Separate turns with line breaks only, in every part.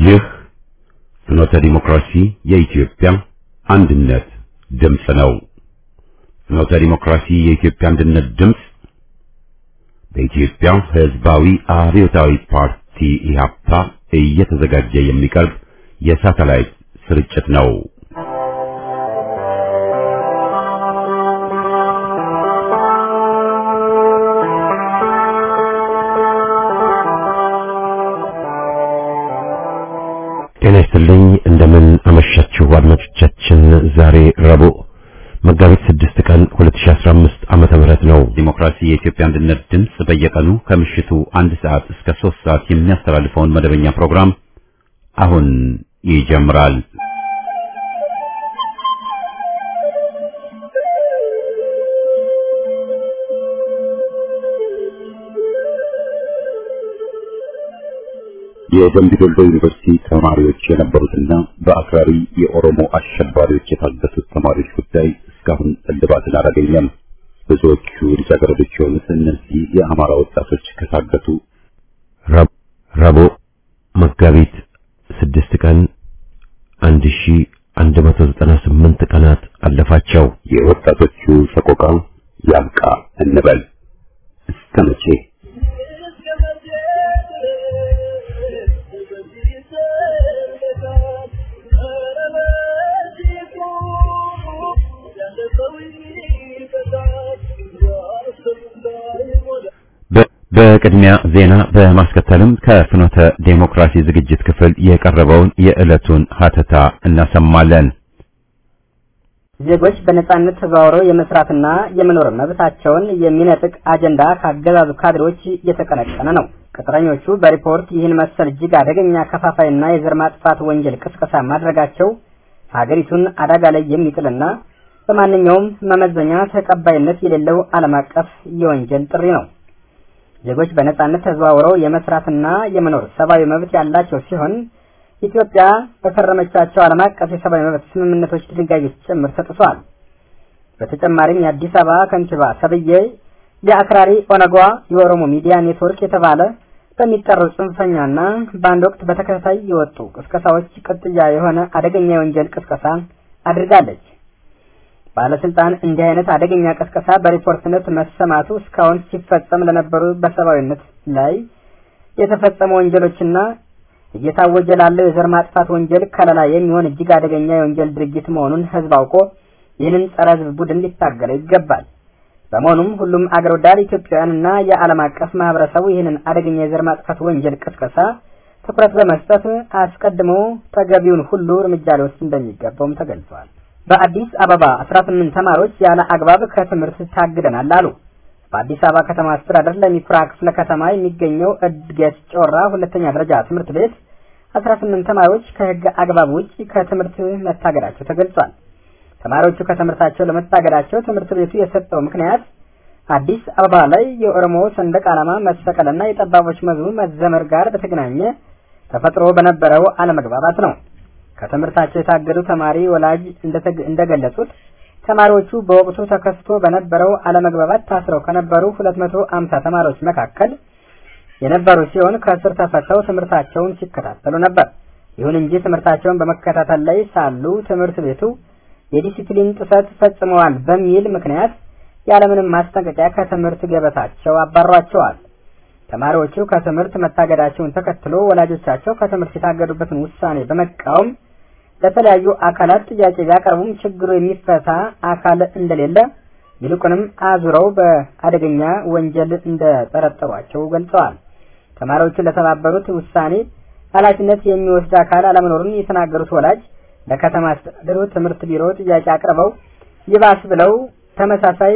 ይህ ፍኖተ ዲሞክራሲ የኢትዮጵያ አንድነት ድምፅ ነው። ፍኖተ ዲሞክራሲ የኢትዮጵያ አንድነት ድምፅ በኢትዮጵያ ሕዝባዊ አብዮታዊ ፓርቲ ኢህአፓ እየተዘጋጀ የሚቀርብ የሳተላይት ስርጭት ነው። ጤና ይስጥልኝ። እንደምን አመሻችሁ አድማጮቻችን። ዛሬ ረቡዕ መጋቢት 6 ቀን 2015 ዓመተ ምህረት ነው። ዲሞክራሲ የኢትዮጵያ አንድነት ድምፅ በየቀኑ ከምሽቱ አንድ ሰዓት እስከ 3 ሰዓት የሚያስተላልፈውን መደበኛ ፕሮግራም አሁን ይጀምራል። የደምቢ ዶሎ ዩኒቨርሲቲ ተማሪዎች የነበሩትና በአክራሪ የኦሮሞ አሸባሪዎች የታገቱት ተማሪዎች ጉዳይ እስካሁን እልባትን አላገኘም። ብዙዎቹ ልጃገረዶች የሆኑት እነዚህ የአማራ ወጣቶች ከታገቱ ረቡዕ መጋቢት ስድስት ቀን አንድ ሺ አንድ መቶ ዘጠና ስምንት ቀናት አለፋቸው። የወጣቶቹ ሰቆቃ ያብቃ እንበል እስከ መቼ? በቅድሚያ ዜና በማስከተልም ከፍኖተ ዴሞክራሲ ዝግጅት ክፍል የቀረበውን የዕለቱን ሀተታ እናሰማለን።
ዜጎች በነጻነት ተዘዋውረው የመስራትና የመኖር መብታቸውን የሚነጥቅ አጀንዳ ከአገዛዙ ካድሬዎች እየተቀነቀነ ነው። ቅጥረኞቹ በሪፖርት ይህን መሰል እጅግ አደገኛ ከፋፋይና የዘር ማጥፋት ወንጀል ቅስቀሳ ማድረጋቸው ሀገሪቱን አደጋ ላይ የሚጥልና በማንኛውም መመዘኛ ተቀባይነት የሌለው ዓለም አቀፍ የወንጀል ጥሪ ነው። ዜጎች በነጻነት ተዘዋውረው የመስራትና የመኖር ሰብአዊ መብት ያላቸው ሲሆን ኢትዮጵያ በፈረመቻቸው ዓለም አቀፍ የሰብአዊ መብት ስምምነቶች ድንጋጌዎች ጭምር ተጥሷል። በተጨማሪም የአዲስ አበባ ከንቲባ ሰብዬ የአክራሪ ኦነጓ የኦሮሞ ሚዲያ ኔትወርክ የተባለ በሚጠራው ጽንፈኛና በአንድ ወቅት በተከታታይ የወጡ ቅስቀሳዎች ቅጥያ የሆነ አደገኛ የወንጀል ቅስቀሳ አድርጋለች። ባለስልጣን እንዲህ አይነት አደገኛ ቅስቀሳ በሪፖርትነት መሰማቱ እስካሁን ሲፈጸም ለነበሩ በሰብአዊነት ላይ የተፈጸሙ ወንጀሎችና እየታወጀ ላለው የዘር ማጥፋት ወንጀል ከለላ የሚሆን እጅግ አደገኛ የወንጀል ድርጊት መሆኑን ሕዝብ አውቆ ይህንን ጸረ ሕዝብ ቡድን ሊታገለው ይገባል። በመሆኑም ሁሉም አገር ወዳድ ኢትዮጵያውያንና የዓለም አቀፍ ማህበረሰቡ ይህንን አደገኛ የዘር ማጥፋት ወንጀል ቅስቀሳ ትኩረት በመስጠት አስቀድሞ ተገቢውን ሁሉ እርምጃ ሊወስድ እንደሚገባውም ተገልጿል። በአዲስ አበባ 18 ተማሪዎች ያለ አግባብ ከትምህርት ታግደናል አሉ። በአዲስ አበባ ከተማ አስተዳደር ለሚኩራ ክፍለ ከተማ የሚገኘው እድገት ጮራ ሁለተኛ ደረጃ ትምህርት ቤት 18 ተማሪዎች ከህግ አግባብ ውጭ ከትምህርት መታገዳቸው ተገልጿል። ተማሪዎቹ ከትምህርታቸው ለመታገዳቸው ትምህርት ቤቱ የሰጠው ምክንያት አዲስ አበባ ላይ የኦሮሞ ሰንደቅ ዓላማ መሰቀልና የጠባቦች መዝሙር መዘመር ጋር በተገናኘ ተፈጥሮ በነበረው አለመግባባት ነው። ከትምህርታቸው የታገዱ ተማሪ ወላጅ እንደገለጹት ተማሪዎቹ በወቅቱ ተከስቶ በነበረው አለመግባባት ታስረው ከነበሩ 250 ተማሪዎች መካከል የነበሩ ሲሆን ከእስር ተፈተው ትምህርታቸውን ሲከታተሉ ነበር። ይሁን እንጂ ትምህርታቸውን በመከታተል ላይ ሳሉ ትምህርት ቤቱ የዲሲፕሊን ጥሰት ፈጽመዋል በሚል ምክንያት ያለምንም ማስጠንቀቂያ ከትምህርት ገበታቸው አባሯቸዋል። ተማሪዎቹ ከትምህርት መታገዳቸውን ተከትሎ ወላጆቻቸው ከትምህርት የታገዱበትን ውሳኔ በመቃወም ለተለያዩ አካላት ጥያቄ ቢያቀርቡም ችግሩ የሚፈታ አካል እንደሌለ ይልቁንም አዙረው በአደገኛ ወንጀል እንደጠረጠሯቸው ገልጸዋል። ተማሪዎቹ ለተባበሩት ውሳኔ ኃላፊነት የሚወስድ አካል አለመኖሩን የተናገሩት ወላጅ ለከተማ አስተዳደሩ ትምህርት ቢሮ ጥያቄ አቅርበው ይባስ ብለው ተመሳሳይ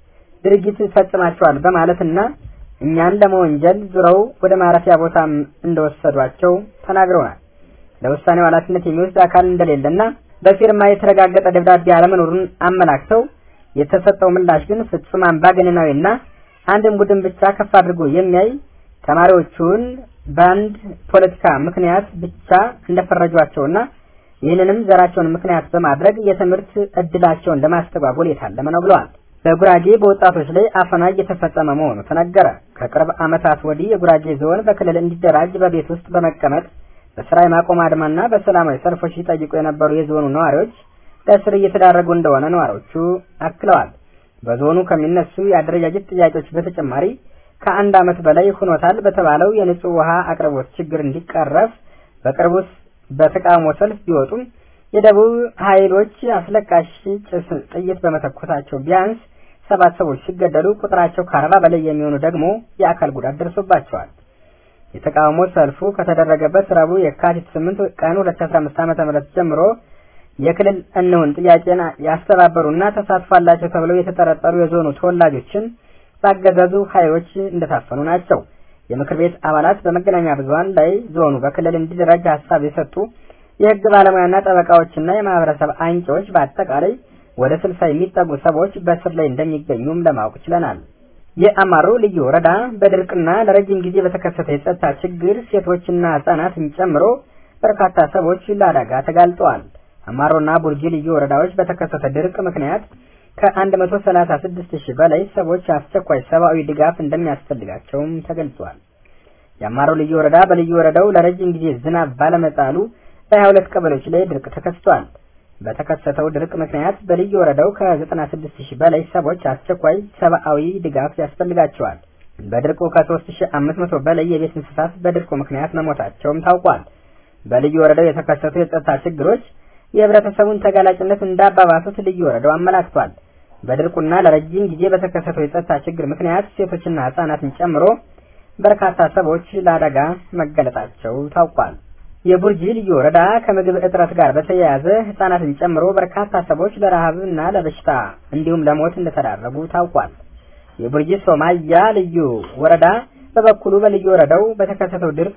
ድርጊት ፈጽማቸዋል በማለትና እኛን ለመወንጀል ዙረው ወደ ማረፊያ ቦታም እንደወሰዷቸው ተናግረውናል። ለውሳኔው ኃላፊነት የሚወስድ አካል እንደሌለና በፊርማ የተረጋገጠ ደብዳቤ አለመኖሩን አመላክተው የተሰጠው ምላሽ ግን ፍጹም አምባገነናዊና አንድን ቡድን ብቻ ከፍ አድርጎ የሚያይ ተማሪዎቹን በአንድ ፖለቲካ ምክንያት ብቻ እንደፈረጇቸውና ይህንንም ዘራቸውን ምክንያት በማድረግ የትምህርት እድላቸውን ለማስተጓጎል የታለመ ነው ብለዋል። በጉራጌ በወጣቶች ላይ አፈና እየተፈጸመ መሆኑ ተነገረ። ከቅርብ ዓመታት ወዲህ የጉራጌ ዞን በክልል እንዲደራጅ በቤት ውስጥ በመቀመጥ በስራ የማቆም አድማና በሰላማዊ ሰልፎች ሲጠይቁ የነበሩ የዞኑ ነዋሪዎች ለእስር እየተዳረጉ እንደሆነ ነዋሪዎቹ አክለዋል። በዞኑ ከሚነሱ የአደረጃጀት ጥያቄዎች በተጨማሪ ከአንድ ዓመት በላይ ሆኖታል በተባለው የንጹህ ውሃ አቅርቦት ችግር እንዲቀረፍ በቅርቡ በተቃውሞ ሰልፍ ቢወጡም የደቡብ ኃይሎች አስለቃሽ ጭስ ጥይት በመተኮሳቸው ቢያንስ ሰባት ሰዎች ሲገደሉ ቁጥራቸው ከአርባ በላይ የሚሆኑ ደግሞ የአካል ጉዳት ደርሶባቸዋል። የተቃውሞ ሰልፉ ከተደረገበት ረቡዕ የካቲት 8 ቀን 2015 ዓ.ም ጀምሮ የክልል እንሁን ጥያቄን ያስተባበሩና ተሳትፎ አላቸው ተብለው የተጠረጠሩ የዞኑ ተወላጆችን ባገዛዙ ኃይሎች እንደታፈኑ ናቸው። የምክር ቤት አባላት በመገናኛ ብዙኃን ላይ ዞኑ በክልል እንዲደረግ ሀሳብ የሰጡ የህግ ባለሙያና ጠበቃዎችና የማህበረሰብ አንቂዎች በአጠቃላይ ወደ ስልሳ የሚጠጉ ሰዎች በእስር ላይ እንደሚገኙም ለማወቅ ችለናል። የአማሮ ልዩ ወረዳ በድርቅና ለረጅም ጊዜ በተከሰተ የጸጥታ ችግር ሴቶችና ህጻናትን ጨምሮ በርካታ ሰዎች ለአደጋ ተጋልጠዋል። አማሮና ቡርጂ ልዩ ወረዳዎች በተከሰተ ድርቅ ምክንያት ከ136 ሺህ በላይ ሰዎች አስቸኳይ ሰብአዊ ድጋፍ እንደሚያስፈልጋቸውም ተገልጿል። የአማሮ ልዩ ወረዳ በልዩ ወረዳው ለረጅም ጊዜ ዝናብ ባለመጣሉ በ22 ቀበሌዎች ላይ ድርቅ ተከስቷል። በተከሰተው ድርቅ ምክንያት በልዩ ወረዳው ከ96 ሺህ በላይ ሰዎች አስቸኳይ ሰብአዊ ድጋፍ ያስፈልጋቸዋል። በድርቁ ከ3500 በላይ የቤት እንስሳት በድርቁ ምክንያት መሞታቸውም ታውቋል። በልዩ ወረዳው የተከሰቱ የጸጥታ ችግሮች የህብረተሰቡን ተጋላጭነት እንዳባባሱት ልዩ ወረዳው አመላክቷል። በድርቁና ለረጅም ጊዜ በተከሰተው የጸጥታ ችግር ምክንያት ሴቶችና ህጻናትን ጨምሮ በርካታ ሰዎች ለአደጋ መገለጣቸው ታውቋል። የቡርጂ ልዩ ወረዳ ከምግብ እጥረት ጋር በተያያዘ ህጻናትን ጨምሮ በርካታ ሰዎች ለረሃብና ለበሽታ እንዲሁም ለሞት እንደተዳረጉ ታውቋል። የቡርጂ ሶማያ ልዩ ወረዳ በበኩሉ በልዩ ወረዳው በተከሰተው ድርቅ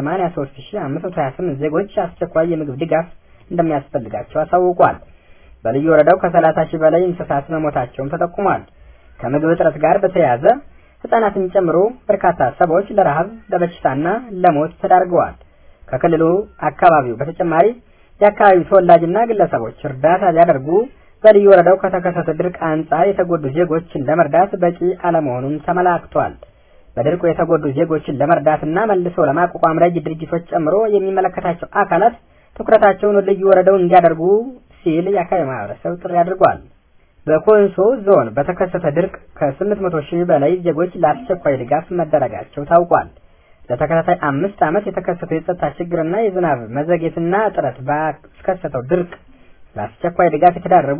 83528 ዜጎች አስቸኳይ የምግብ ድጋፍ እንደሚያስፈልጋቸው አሳውቋል። በልዩ ወረዳው ከ30 ሺህ በላይ እንስሳት መሞታቸውም ተጠቁሟል። ከምግብ እጥረት ጋር በተያያዘ ህጻናትን ጨምሮ በርካታ ሰዎች ለረሃብ ለበሽታና ለሞት ተዳርገዋል። ከክልሉ አካባቢው በተጨማሪ የአካባቢው ተወላጅና ግለሰቦች እርዳታ ቢያደርጉ በልዩ ወረዳው ከተከሰተ ድርቅ አንጻር የተጎዱ ዜጎችን ለመርዳት በቂ አለመሆኑን ተመላክቷል። በድርቁ የተጎዱ ዜጎችን ለመርዳትና መልሶ ለማቋቋም ረጅ ድርጅቶች ጨምሮ የሚመለከታቸው አካላት ትኩረታቸውን ወደ ልዩ ወረዳው እንዲያደርጉ ሲል የአካባቢ ማህበረሰብ ጥሪ አድርጓል። በኮንሶ ዞን በተከሰተ ድርቅ ከ800 ሺህ በላይ ዜጎች ለአስቸኳይ ድጋፍ መደረጋቸው ታውቋል። ለተከታታይ አምስት ዓመት የተከሰተው የጸጥታ ችግርና የዝናብ መዘግየትና እጥረት ባስከሰተው ድርቅ ለአስቸኳይ ድጋፍ የተዳረጉ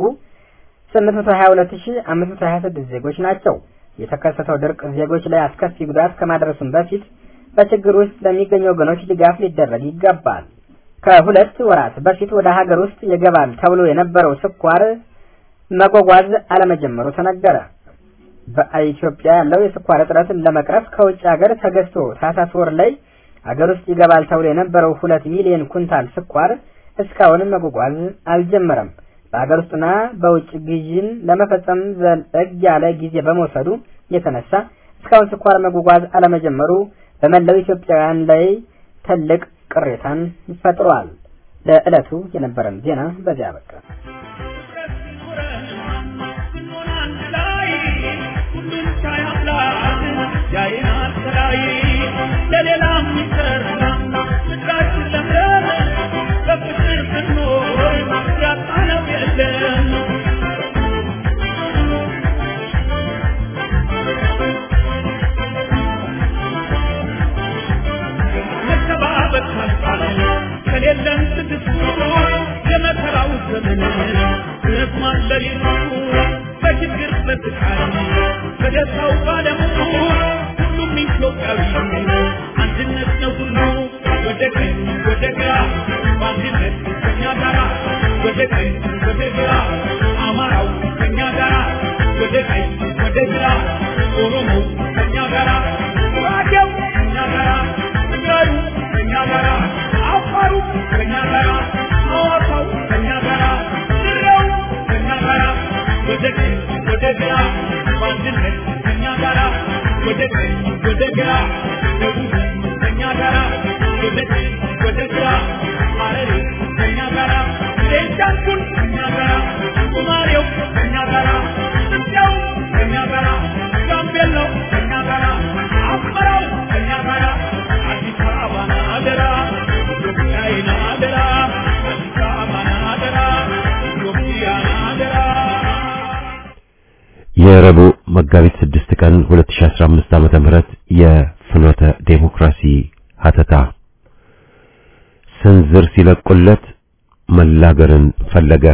822526 ዜጎች ናቸው። የተከሰተው ድርቅ ዜጎች ላይ አስከፊ ጉዳት ከማድረሱም በፊት በችግር ውስጥ ለሚገኙ ወገኖች ድጋፍ ሊደረግ ይገባል። ከሁለት ወራት በፊት ወደ ሀገር ውስጥ ይገባል ተብሎ የነበረው ስኳር መጓጓዝ አለመጀመሩ ተነገረ። በኢትዮጵያ ያለው የስኳር እጥረትን ለመቅረፍ ከውጭ ሀገር ተገዝቶ ታህሳስ ወር ላይ ሀገር ውስጥ ይገባል ተብሎ የነበረው ሁለት ሚሊዮን ኩንታል ስኳር እስካሁን መጓጓዝ አልጀመረም። በሀገር ውስጥና በውጭ ግዥን ለመፈጸም ዘለግ ያለ ጊዜ በመውሰዱ የተነሳ እስካሁን ስኳር መጓጓዝ አለመጀመሩ በመላው ኢትዮጵያውያን ላይ ትልቅ ቅሬታን ፈጥሯል። ለዕለቱ የነበረን ዜና በዚያ በቃ።
ከሌለን ትግስቱ የመከራው ዘመን ረዝሟል ሌሊቱ በችግር በስቃይ በደስታው ባለሙ ሁሉም ኢትዮጵያዊ አንድነት ነው ሁሉ ወደ ቀኝ ወደ ግራ በአንድነት ከኛ ጋራ ወደ ቀኝ ወደ ግራ አማራው ከኛ ጋራ ወደ ቀኝ ወደ ግራ ኦሮሞ ከኛ ጋራ ጉራጌው ከኛ ጋራ ትግራዩ ከኛ ጋራ አፋሩ ከኛ ጋራ ሐዋሳው ከኛ ጋራ ድሬው ከኛ ጋራ ወደ ቀኝ ወደ ግራ በአንድነት ከኛ ጋራ ወደ ቀኝ ወደ ግራ ደቡብ ከኛ ጋራ ወደ ቀኝ
የረቡዕ መጋቢት 6 ቀን 2015 ዓመተ ምህረት የፍኖተ ዴሞክራሲ ሀተታ ስንዝር ሲለቁለት መላገርን ፈለገ።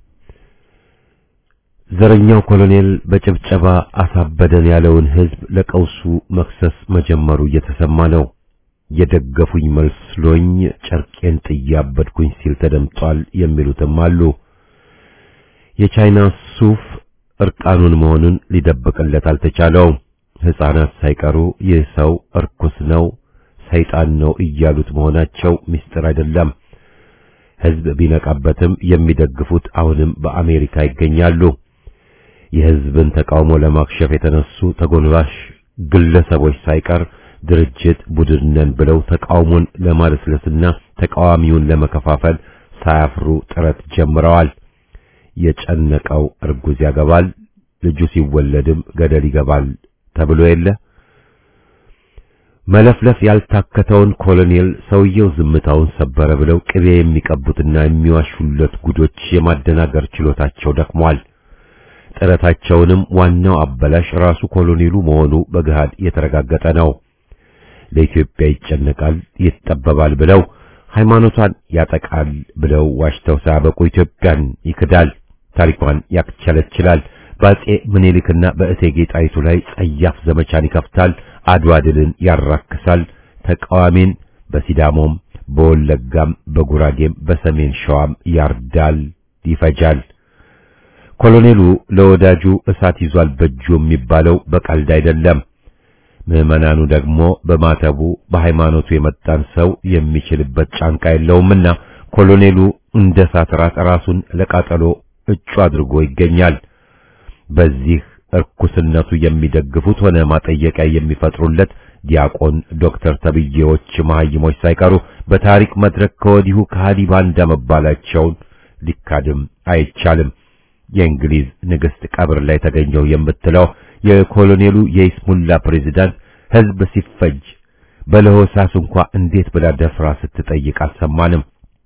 ዘረኛው ኮሎኔል በጭብጨባ አሳበደን ያለውን ህዝብ ለቀውሱ መክሰስ መጀመሩ እየተሰማ ነው። የደገፉኝ መስሎኝ ጨርቄን ጥያበድኩኝ ሲል ተደምጧል የሚሉትም አሉ። የቻይና ሱፍ እርቃኑን መሆኑን ሊደብቅለት አልተቻለውም። ሕፃናት ሳይቀሩ ይህ ሰው እርኩስ ነው፣ ሰይጣን ነው እያሉት መሆናቸው ምስጢር አይደለም። ህዝብ ቢነቃበትም የሚደግፉት አሁንም በአሜሪካ ይገኛሉ። የህዝብን ተቃውሞ ለማክሸፍ የተነሱ ተጎንባሽ ግለሰቦች ሳይቀር ድርጅት ቡድን ነን ብለው ተቃውሞን ለማለስለስና ተቃዋሚውን ለመከፋፈል ሳያፍሩ ጥረት ጀምረዋል። የጨነቀው እርጉዝ ያገባል፣ ልጁ ሲወለድም ገደል ይገባል ተብሎ የለ። መለፍለፍ ያልታከተውን ኮሎኔል ሰውየው ዝምታውን ሰበረ ብለው ቅቤ የሚቀቡትና የሚዋሹለት ጉዶች የማደናገር ችሎታቸው ደክሟል። ጥረታቸውንም ዋናው አበላሽ ራሱ ኮሎኔሉ መሆኑ በገሃድ የተረጋገጠ ነው። ለኢትዮጵያ ይጨነቃል፣ ይጠበባል ብለው ሃይማኖቷን ያጠቃል ብለው ዋሽተው ሳያበቁ ኢትዮጵያን ይክዳል፣ ታሪኳን ያክቸለችላል። በአጼ ምኒልክና በእቴጌ ጣይቱ ላይ ጸያፍ ዘመቻን ይከፍታል፣ አድዋ ድልን ያራክሳል፣ ተቃዋሚን በሲዳሞም በወለጋም በጉራጌም በሰሜን ሸዋም ያርዳል፣ ይፈጃል። ኮሎኔሉ ለወዳጁ እሳት ይዟል በእጁ የሚባለው በቀልድ አይደለም። ምዕመናኑ ደግሞ በማተቡ በሃይማኖቱ የመጣን ሰው የሚችልበት ጫንቃ የለውምና ኮሎኔሉ እንደ እሳት ራት ራሱን ለቃጠሎ እጩ አድርጎ ይገኛል። በዚህ እርኩስነቱ የሚደግፉት ሆነ ማጠየቂያ የሚፈጥሩለት ዲያቆን ዶክተር ተብዬዎች መሐይሞች ሳይቀሩ በታሪክ መድረክ ከወዲሁ ከሃዲ ባንዳ መባላቸውን ሊካድም አይቻልም። የእንግሊዝ ንግሥት ቀብር ላይ ተገኘው የምትለው የኮሎኔሉ የኢስሙላ ፕሬዝዳንት ሕዝብ ሲፈጅ በለሆሳስ እንኳ እንዴት ብላ ደፍራ ስትጠይቅ አልሰማንም።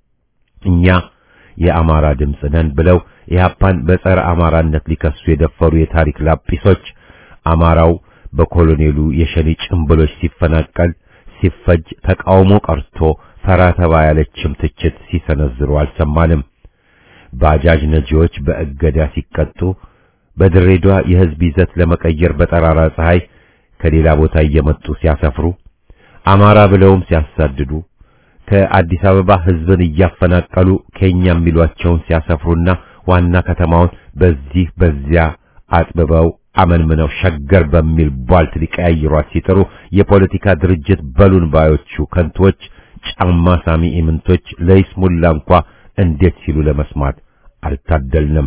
እኛ የአማራ ድምፅ ነን ብለው ኢህአፓን በጸረ አማራነት ሊከሱ የደፈሩ የታሪክ ላጲሶች አማራው በኮሎኔሉ የሸኔ ጭምብሎች ሲፈናቀል ሲፈጅ ተቃውሞ ቀርቶ ፈራ ተባ ያለችም ትችት ሲሰነዝሩ አልሰማንም። ባጃጅ ነጂዎች በእገዳ ሲቀጡ በድሬዳዋ የህዝብ ይዘት ለመቀየር በጠራራ ፀሐይ ከሌላ ቦታ እየመጡ ሲያሰፍሩ አማራ ብለውም ሲያሳድዱ ከአዲስ አበባ ህዝብን እያፈናቀሉ ኬኛ የሚሏቸውን ሲያሰፍሩና ዋና ከተማውን በዚህ በዚያ አጥብበው አመንምነው ሸገር በሚል ቧልት ሊቀያይሯት ሲጥሩ የፖለቲካ ድርጅት በሉን ባዮቹ ከንቶች ጫማ ሳሚ ኢምንቶች ለይስሙላ እንኳ እንዴት ሲሉ ለመስማት አልታደልንም።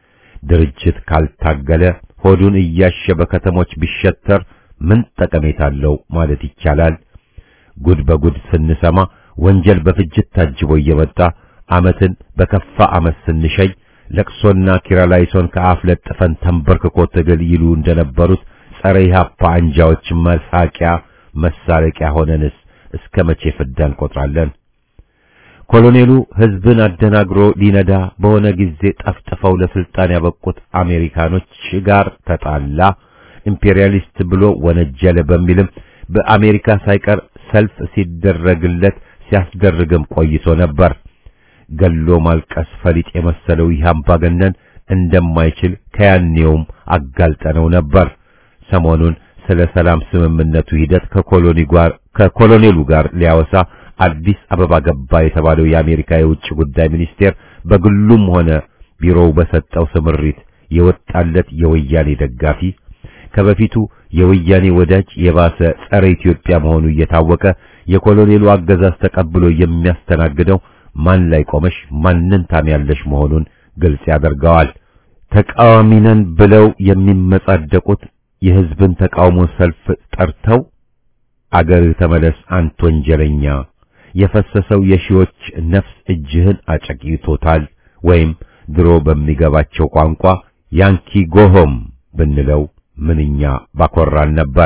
ድርጅት ካልታገለ ሆዱን እያሸ በከተሞች ቢሸተር ምን ጠቀሜታ አለው ማለት ይቻላል? ጉድ በጉድ ስንሰማ ወንጀል በፍጅት ታጅቦ እየመጣ አመትን በከፋ አመት ስንሸኝ ለቅሶና ኪራላይሶን ከአፍ ለጥፈን ተንበርክኮ ትግል ይሉ እንደነበሩት ጸረ ኢህአፓ አንጃዎች መሳቂያ መሳለቂያ ሆነንስ እስከ መቼ ፍዳ እንቆጥራለን? ኮሎኔሉ ህዝብን አደናግሮ ሊነዳ በሆነ ጊዜ ጠፍጥፈው ለስልጣን ያበቁት አሜሪካኖች ጋር ተጣላ፣ ኢምፔሪያሊስት ብሎ ወነጀለ በሚልም በአሜሪካ ሳይቀር ሰልፍ ሲደረግለት ሲያስደርግም ቆይቶ ነበር። ገሎ ማልቀስ ፈሊጥ የመሰለው ይህ አምባገነን እንደማይችል ከያኔውም አጋልጠነው ነበር። ሰሞኑን ስለ ሰላም ስምምነቱ ሂደት ከኮሎኒ ጋር ከኮሎኔሉ ጋር ሊያወሳ አዲስ አበባ ገባ የተባለው የአሜሪካ የውጭ ጉዳይ ሚኒስቴር በግሉም ሆነ ቢሮው በሰጠው ስምሪት የወጣለት የወያኔ ደጋፊ ከበፊቱ የወያኔ ወዳጅ የባሰ ጸረ ኢትዮጵያ መሆኑ እየታወቀ የኮሎኔሉ አገዛዝ ተቀብሎ የሚያስተናግደው ማን ላይ ቆመሽ ማንን ታሚያለሽ መሆኑን ግልጽ ያደርገዋል። ተቃዋሚ ነን ብለው የሚመጻደቁት የህዝብን ተቃውሞ ሰልፍ ጠርተው አገር ተመለስ አንተ ወንጀለኛ የፈሰሰው የሺዎች ነፍስ እጅህን አጨቂቶታል ወይም ድሮ በሚገባቸው ቋንቋ ያንኪ ጎሆም ብንለው ምንኛ ባኮራን ነበር።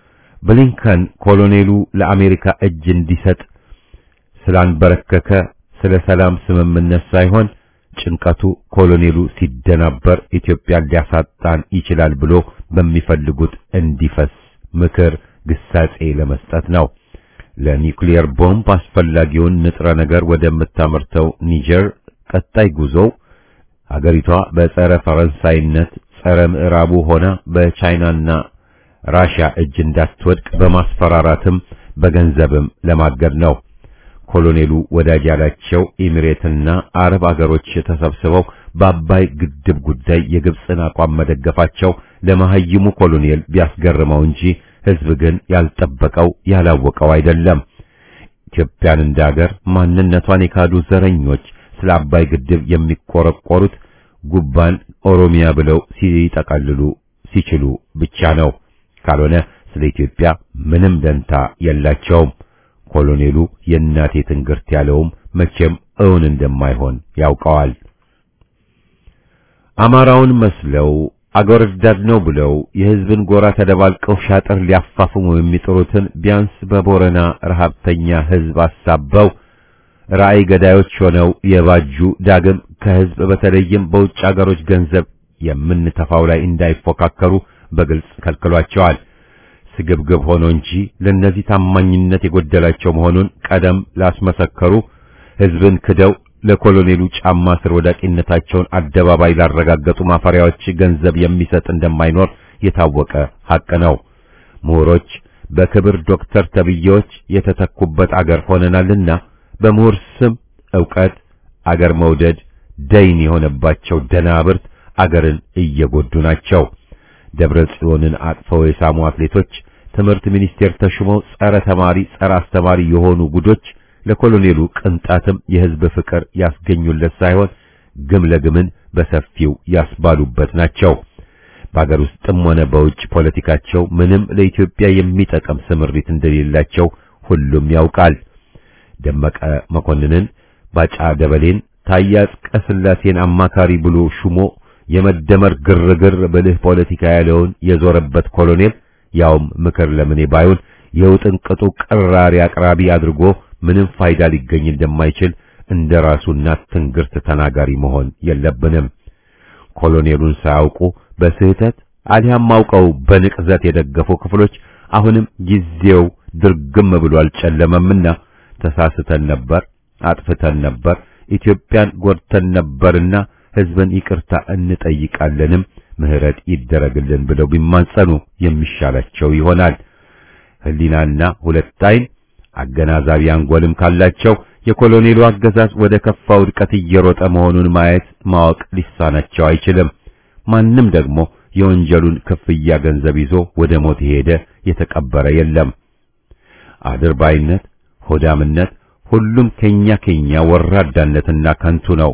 ብሊንከን ኮሎኔሉ ለአሜሪካ እጅ እንዲሰጥ ስላንበረከከ ስለ ሰላም ስምምነት ሳይሆን ጭንቀቱ ኮሎኔሉ ሲደናበር ኢትዮጵያን ሊያሳጣን ይችላል ብሎ በሚፈልጉት እንዲፈስ ምክር ግሳጼ ለመስጠት ነው። ለኒውክሊየር ቦምብ አስፈላጊውን ንጥረ ነገር ወደምታመርተው ኒጀር ቀጣይ ጉዞው ሀገሪቷ በጸረ ፈረንሳይነት ጸረ ምዕራቡ ሆና በቻይናና ራሽያ እጅ እንዳትወድቅ በማስፈራራትም በገንዘብም ለማገድ ነው። ኮሎኔሉ ወዳጅ ያላቸው ኤሚሬትና አረብ አገሮች ተሰብስበው በአባይ ግድብ ጉዳይ የግብፅን አቋም መደገፋቸው ለመሐይሙ ኮሎኔል ቢያስገርመው እንጂ ሕዝብ ግን ያልጠበቀው ያላወቀው አይደለም። ኢትዮጵያን እንደ አገር ማንነቷን የካዱ ዘረኞች ስለ አባይ ግድብ የሚቆረቆሩት ጉባን ኦሮሚያ ብለው ሲጠቀልሉ ሲችሉ ብቻ ነው። ካልሆነ ስለ ኢትዮጵያ ምንም ደንታ የላቸውም። ኮሎኔሉ የእናቴ ትንግርት ያለውም መቼም እውን እንደማይሆን ያውቀዋል። አማራውን መስለው አገር ወዳድ ነው ብለው የሕዝብን ጎራ ተደባልቀው ሻጥር ሊያፋፍሙ የሚጥሩትን ቢያንስ በቦረና ረሃብተኛ ሕዝብ አሳበው ራእይ ገዳዮች ሆነው የባጁ ዳግም ከሕዝብ በተለይም በውጭ አገሮች ገንዘብ የምንተፋው ላይ እንዳይፎካከሩ በግልጽ ከልክሏቸዋል። ስግብግብ ሆኖ እንጂ ለነዚህ ታማኝነት የጎደላቸው መሆኑን ቀደም ላስመሰከሩ ሕዝብን ክደው ለኮሎኔሉ ጫማ ስር ወዳቂነታቸውን አደባባይ ላረጋገጡ ማፈሪያዎች ገንዘብ የሚሰጥ እንደማይኖር የታወቀ ሐቅ ነው። ምሁሮች በክብር ዶክተር ተብዬዎች የተተኩበት አገር ሆነናልና በምሁር ስም ዕውቀት አገር መውደድ ደይን የሆነባቸው ደናብርት አገርን እየጎዱ ናቸው። ደብረ ጽዮንን አቅፈው የሳሙ አትሌቶች፣ ትምህርት ሚኒስቴር ተሹመው ጸረ ተማሪ ጸረ አስተማሪ የሆኑ ጉዶች ለኮሎኔሉ ቅንጣትም የሕዝብ ፍቅር ያስገኙለት ሳይሆን ግም ለግምን በሰፊው ያስባሉበት ናቸው። በአገር ውስጥም ሆነ በውጭ ፖለቲካቸው ምንም ለኢትዮጵያ የሚጠቅም ስምሪት እንደሌላቸው ሁሉም ያውቃል። ደመቀ መኮንንን፣ ባጫ ደበሌን፣ ታዬ አጽቀሥላሴን አማካሪ ብሎ ሹሞ የመደመር ግርግር ብልህ ፖለቲካ ያለውን የዞረበት ኮሎኔል ያውም ምክር ለምኔ ባይሆን የውጥንቅጡ ቅራሪ አቅራቢ አድርጎ ምንም ፋይዳ ሊገኝ እንደማይችል እንደ ራሱ እናት ትንግርት ተናጋሪ መሆን የለብንም። ኮሎኔሉን ሳያውቁ በስህተት አሊያም አውቀው በንቅዘት የደገፉ ክፍሎች አሁንም ጊዜው ድርግም ብሎ አልጨለመምና ተሳስተን ነበር፣ አጥፍተን ነበር፣ ኢትዮጵያን ጎድተን ነበርና ሕዝብን ይቅርታ እንጠይቃለንም ምህረት ይደረግልን ብለው ቢማጸኑ የሚሻላቸው ይሆናል። ሕሊናና ሁለት ዓይን አገናዛቢ አንጎልም ካላቸው የኮሎኔሉ አገዛዝ ወደ ከፋ ውድቀት እየሮጠ መሆኑን ማየት ማወቅ ሊሳናቸው አይችልም። ማንም ደግሞ የወንጀሉን ክፍያ ገንዘብ ይዞ ወደ ሞት የሄደ የተቀበረ የለም። አድርባይነት፣ ሆዳምነት፣ ሁሉም ከኛ ከኛ ወራዳነትና ከንቱ ነው።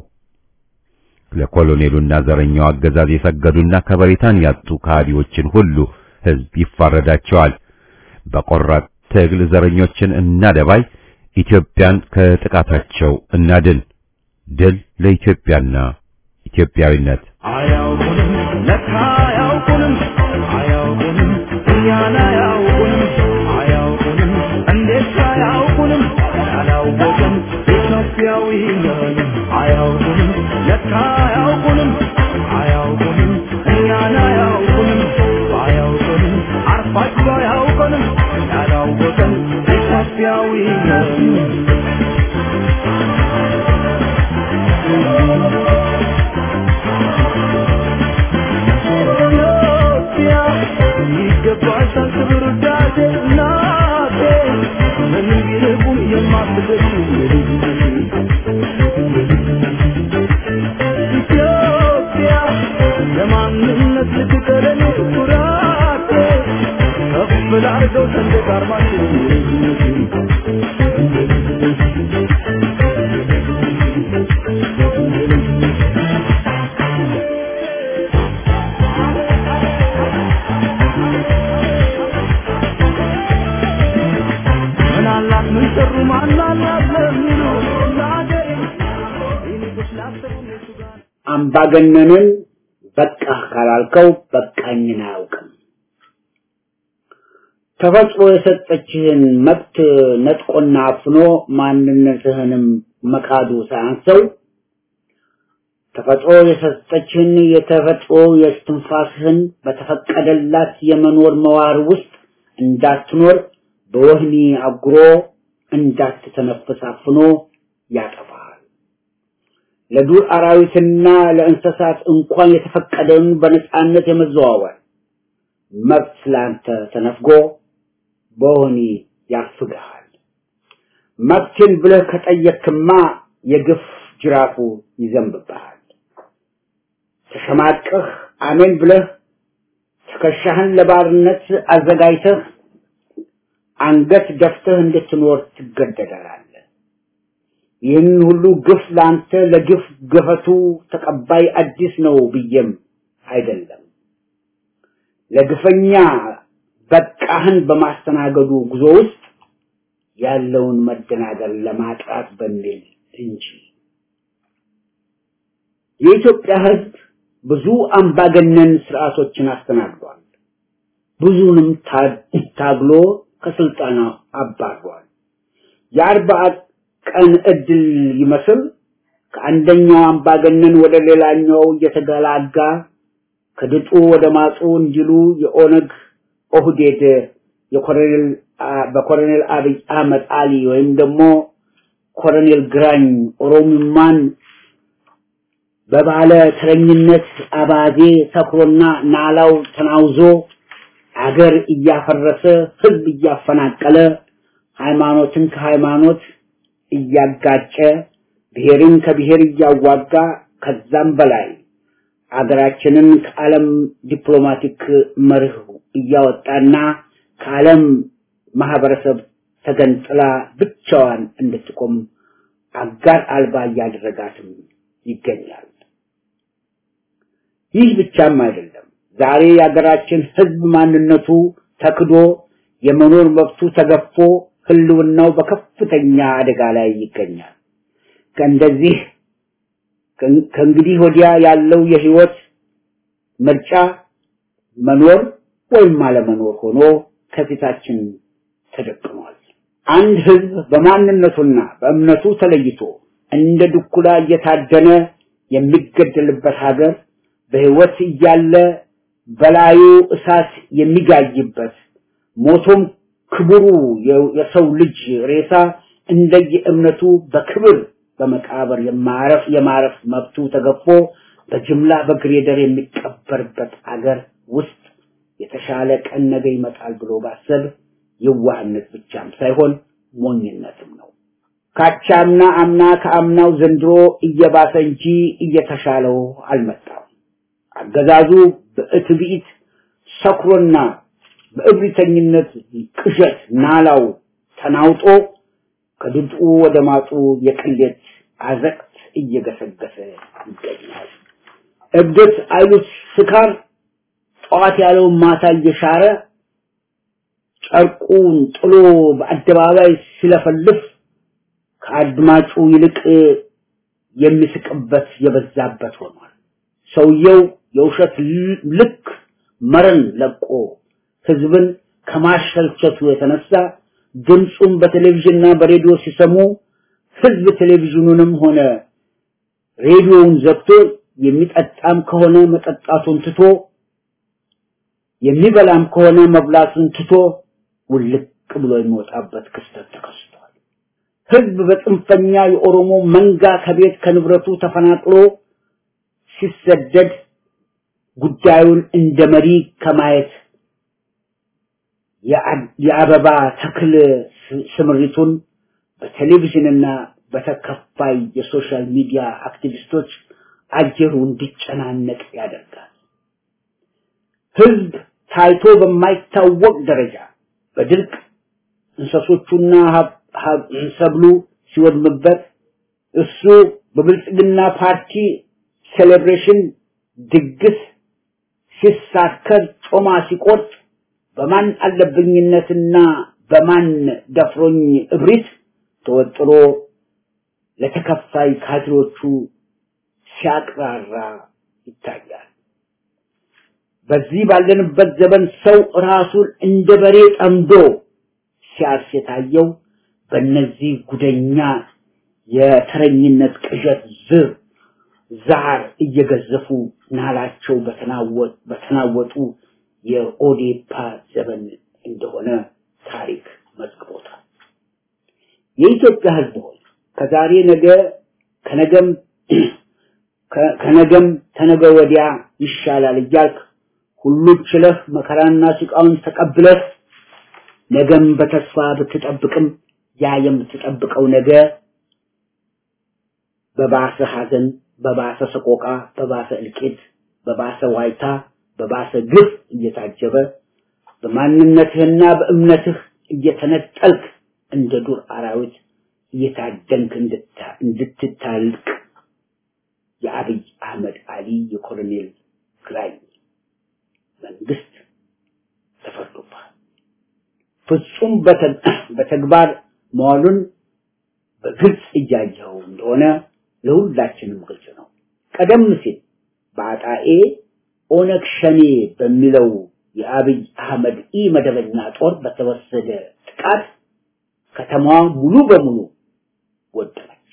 ለኮሎኔሉና ዘረኛው አገዛዝ የሰገዱና ከበሬታን ያጡ ከሃዲዎችን ሁሉ ሕዝብ ይፋረዳቸዋል። በቆራጥ ትግል ዘረኞችን እናደባይ፣ ኢትዮጵያን ከጥቃታቸው እናድን። ድል ለኢትዮጵያና ኢትዮጵያዊነት።
አያውቁንም ለካ አያውቁንም አያውቁንም እኛን አያውቁንም አያውቁንም እንዴት አያውቁንም ያላወቅን ኢትዮጵያዊ ነን አያውቁንም ለካ አያውቁንም አያውቁንም እኛን አያውቁንም አያውቁንም አርፋችሁ አያውቁንም ያላወቅን ኢትዮጵያዊ ነን ኢትዮጵያ ይገባሻል ክብር ውዳሴ እናቴ ምንም ቢርቁም የማትደርሱ ኢትዮጵያ ለማንነት ልትቀረን ኩራቴ ከፍ ላርገው ሰንደቅ ዓርማችን ምን አላት ምን ሰሩ ማን አላት ለሚሉ ለአገሬ ይልቅስ ላሰቡ እነሱ ጋር
አምባገነንን በቃህ ካላልከው በቃኝን አያውቅም። ተፈጥሮ የሰጠችህን መብት ነጥቆና አፍኖ ማንነትህንም መካዱ ሳያንሰው ተፈጥሮ የሰጠችን የተፈጥሮ የስትንፋስህን በተፈቀደላት የመኖር መዋር ውስጥ እንዳትኖር በወህኒ አጉሮ እንዳትተነፍስ አፍኖ ያጠፋል። ለዱር አራዊትና ለእንስሳት እንኳን የተፈቀደውን በነፃነት የመዘዋወር መብት ላንተ ተነፍጎ በወህኒ ያፍግሃል። መብትን ብለህ ከጠየክማ የግፍ ጅራፉ ይዘንብብሃል። ተሸማቀህ አሜን ብለህ ትከሻህን ለባርነት አዘጋጅተህ አንገት ደፍተህ እንድትኖር ትገደዳለህ። ይህን ሁሉ ግፍ ላንተ ለግፍ ገፈቱ ተቀባይ አዲስ ነው ብዬም አይደለም። ለግፈኛ በቃህን በማስተናገዱ ጉዞ ውስጥ ያለውን መደናገር ለማጥራት በሚል እንጂ የኢትዮጵያ ሕዝብ ብዙ አምባገነን ስርዓቶችን አስተናግዷል። ብዙንም ታግሎ ከስልጣን አባሯል። የአርባ ቀን እድል ይመስል ከአንደኛው አምባገነን ወደ ሌላኛው እየተገላጋ ከድጡ ወደ ማጡ እንዲሉ የኦነግ ኦህዴድ የኮሎኔል በኮሎኔል አብይ አህመድ አሊ ወይም ደግሞ ኮሎኔል ግራኝ ኦሮሚማን በባለ ተረኝነት አባዜ ሰክሮና ናላው ተናውዞ አገር እያፈረሰ ህዝብ እያፈናቀለ ሃይማኖትን ከሃይማኖት እያጋጨ ብሔርን ከብሔር እያዋጋ ከዛም በላይ አገራችንን ከዓለም ዲፕሎማቲክ መርህ እያወጣና ከዓለም ማህበረሰብ ተገንጥላ ብቻዋን እንድትቆም አጋር አልባ እያደረጋትም ይገኛል። ይህ ብቻም አይደለም። ዛሬ የሀገራችን ህዝብ ማንነቱ ተክዶ የመኖር መብቱ ተገፎ ህልውናው በከፍተኛ አደጋ ላይ ይገኛል። ከእንደዚህ ከእንግዲህ ወዲያ ያለው የህይወት ምርጫ መኖር ወይም አለመኖር ሆኖ ከፊታችን ተደቅኗል። አንድ ህዝብ በማንነቱና በእምነቱ ተለይቶ እንደ ድኩላ እየታደነ የሚገደልበት ሀገር በህይወት እያለ በላዩ እሳት የሚጋይበት ሞቶም ክቡሩ የሰው ልጅ ሬሳ እንደየ እምነቱ በክብር በመቃብር የማረፍ የማረፍ መብቱ ተገፎ በጅምላ በግሬደር የሚቀበርበት አገር ውስጥ የተሻለ ቀን ነገ ይመጣል ብሎ ባሰብ የዋህነት ብቻም ሳይሆን ሞኝነትም ነው። ካቻምና አምና ከአምናው ዘንድሮ እየባሰ እንጂ እየተሻለው አልመጣም። አገዛዙ በእትብኢት ሰክሮና በእብሪተኝነት ቅዠት ናላው ተናውጦ ከድጡ ወደ ማጡ የቅሌት አዘቅት እየገሰገሰ ይገኛል። እብደት አይሉት ስካር ጠዋት ያለውን ማታ እየሻረ ጨርቁን ጥሎ በአደባባይ ሲለፈልፍ ከአድማጩ ይልቅ የሚስቅበት የበዛበት ሆኗል። ሰውየው የውሸት ልክ መረን ለቆ ህዝብን ከማሸልቸቱ የተነሳ ድምፁን በቴሌቪዥንና በሬዲዮ ሲሰሙ ህዝብ ቴሌቪዥኑንም ሆነ ሬዲዮውን ዘግቶ የሚጠጣም ከሆነ መጠጣቱን ትቶ የሚበላም ከሆነ መብላቱን ትቶ ውልቅ ብሎ የሚወጣበት ክስተት ተከስቷል። ህዝብ በጽንፈኛ የኦሮሞ መንጋ ከቤት ከንብረቱ ተፈናቅሎ ሲሰደድ ጉዳዩን እንደ መሪ ከማየት የአበባ ተክል ስምሪቱን በቴሌቪዥንና በተከፋይ የሶሻል ሚዲያ አክቲቪስቶች አጀሩ እንዲጨናነቅ ያደርጋል። ህዝብ ታይቶ በማይታወቅ ደረጃ በድርቅ እንሰሶቹና ሰብሉ ሲወድምበት እሱ በብልጽግና ፓርቲ ሴሌብሬሽን ድግስ ሲሳከር ጮማ ሲቆርጥ በማን አለብኝነትና በማን ደፍሮኝ እብሪት ተወጥሮ ለተከፋይ ካድሮቹ ሲያቅራራ ይታያል። በዚህ ባለንበት ዘመን ሰው ራሱን እንደ በሬ ጠምዶ ሲያርስ የታየው በእነዚህ ጉደኛ የተረኝነት ቅዠት ዝር ዛር እየገዘፉ ናላቸው በተናወጡ የኦዴፓ ዘመን እንደሆነ ታሪክ መዝግቦታል። የኢትዮጵያ ሕዝብ ሆይ ከዛሬ ነገ ከነገም ከነገም ተነገ ወዲያ ይሻላል እያልክ ሁሉን ችለህ መከራና ስቃውን ተቀብለህ ነገም በተስፋ ብትጠብቅም ያ የምትጠብቀው ነገ በባሰ ሐዘን፣ በባሰ ሰቆቃ፣ በባሰ እልቂት፣ በባሰ ዋይታ፣ በባሰ ግፍ እየታጀበ በማንነትህና በእምነትህ እየተነጠልክ እንደ ዱር አራዊት እየታደንክ እንድትታልቅ የአብይ አህመድ አሊ የኮሎኔል ግራኝ መንግስት ተፈርዶብሃል። ፍጹም በተግባር መዋሉን በግልጽ እያየኸው እንደሆነ ለሁላችንም ግልጽ ነው። ቀደም ሲል በአጣኤ ኦነግ ሸኔ በሚለው የአብይ አህመድ ኢ መደበኛ ጦር በተወሰደ ጥቃት ከተማዋ ሙሉ በሙሉ ወደመች።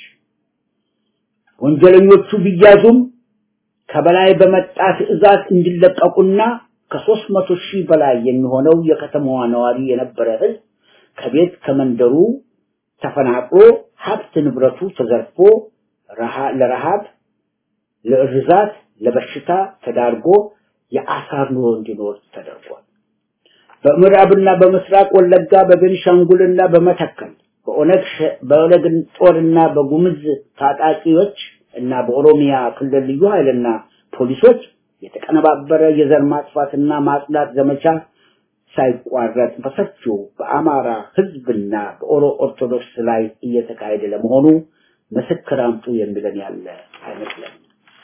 ወንጀለኞቹ ቢያዙም ከበላይ በመጣ ትዕዛዝ እንዲለቀቁና ከሦስት መቶ ሺህ በላይ የሚሆነው የከተማዋ ነዋሪ የነበረ ህዝብ ከቤት ከመንደሩ ተፈናቅሎ ሀብት ንብረቱ ተዘርፎ ለረሃብ፣ ለእርዛት፣ ለበሽታ ተዳርጎ የአሳር ኑሮ እንዲኖር ተደርጓል። በምዕራብና በምስራቅ ወለጋ በቤኒሻንጉልና በመተከል በኦነግ በኦነግ ጦርና በጉምዝ ታጣቂዎች እና በኦሮሚያ ክልል ልዩ ኃይልና ፖሊሶች የተቀነባበረ የዘር ማጥፋትና ማጽዳት ዘመቻ ሳይቋረጥ በሰፊው በአማራ ህዝብና በኦሮ ኦርቶዶክስ ላይ እየተካሄደ ለመሆኑ ምስክር አምጡ የሚለን ያለ አይመስለንም።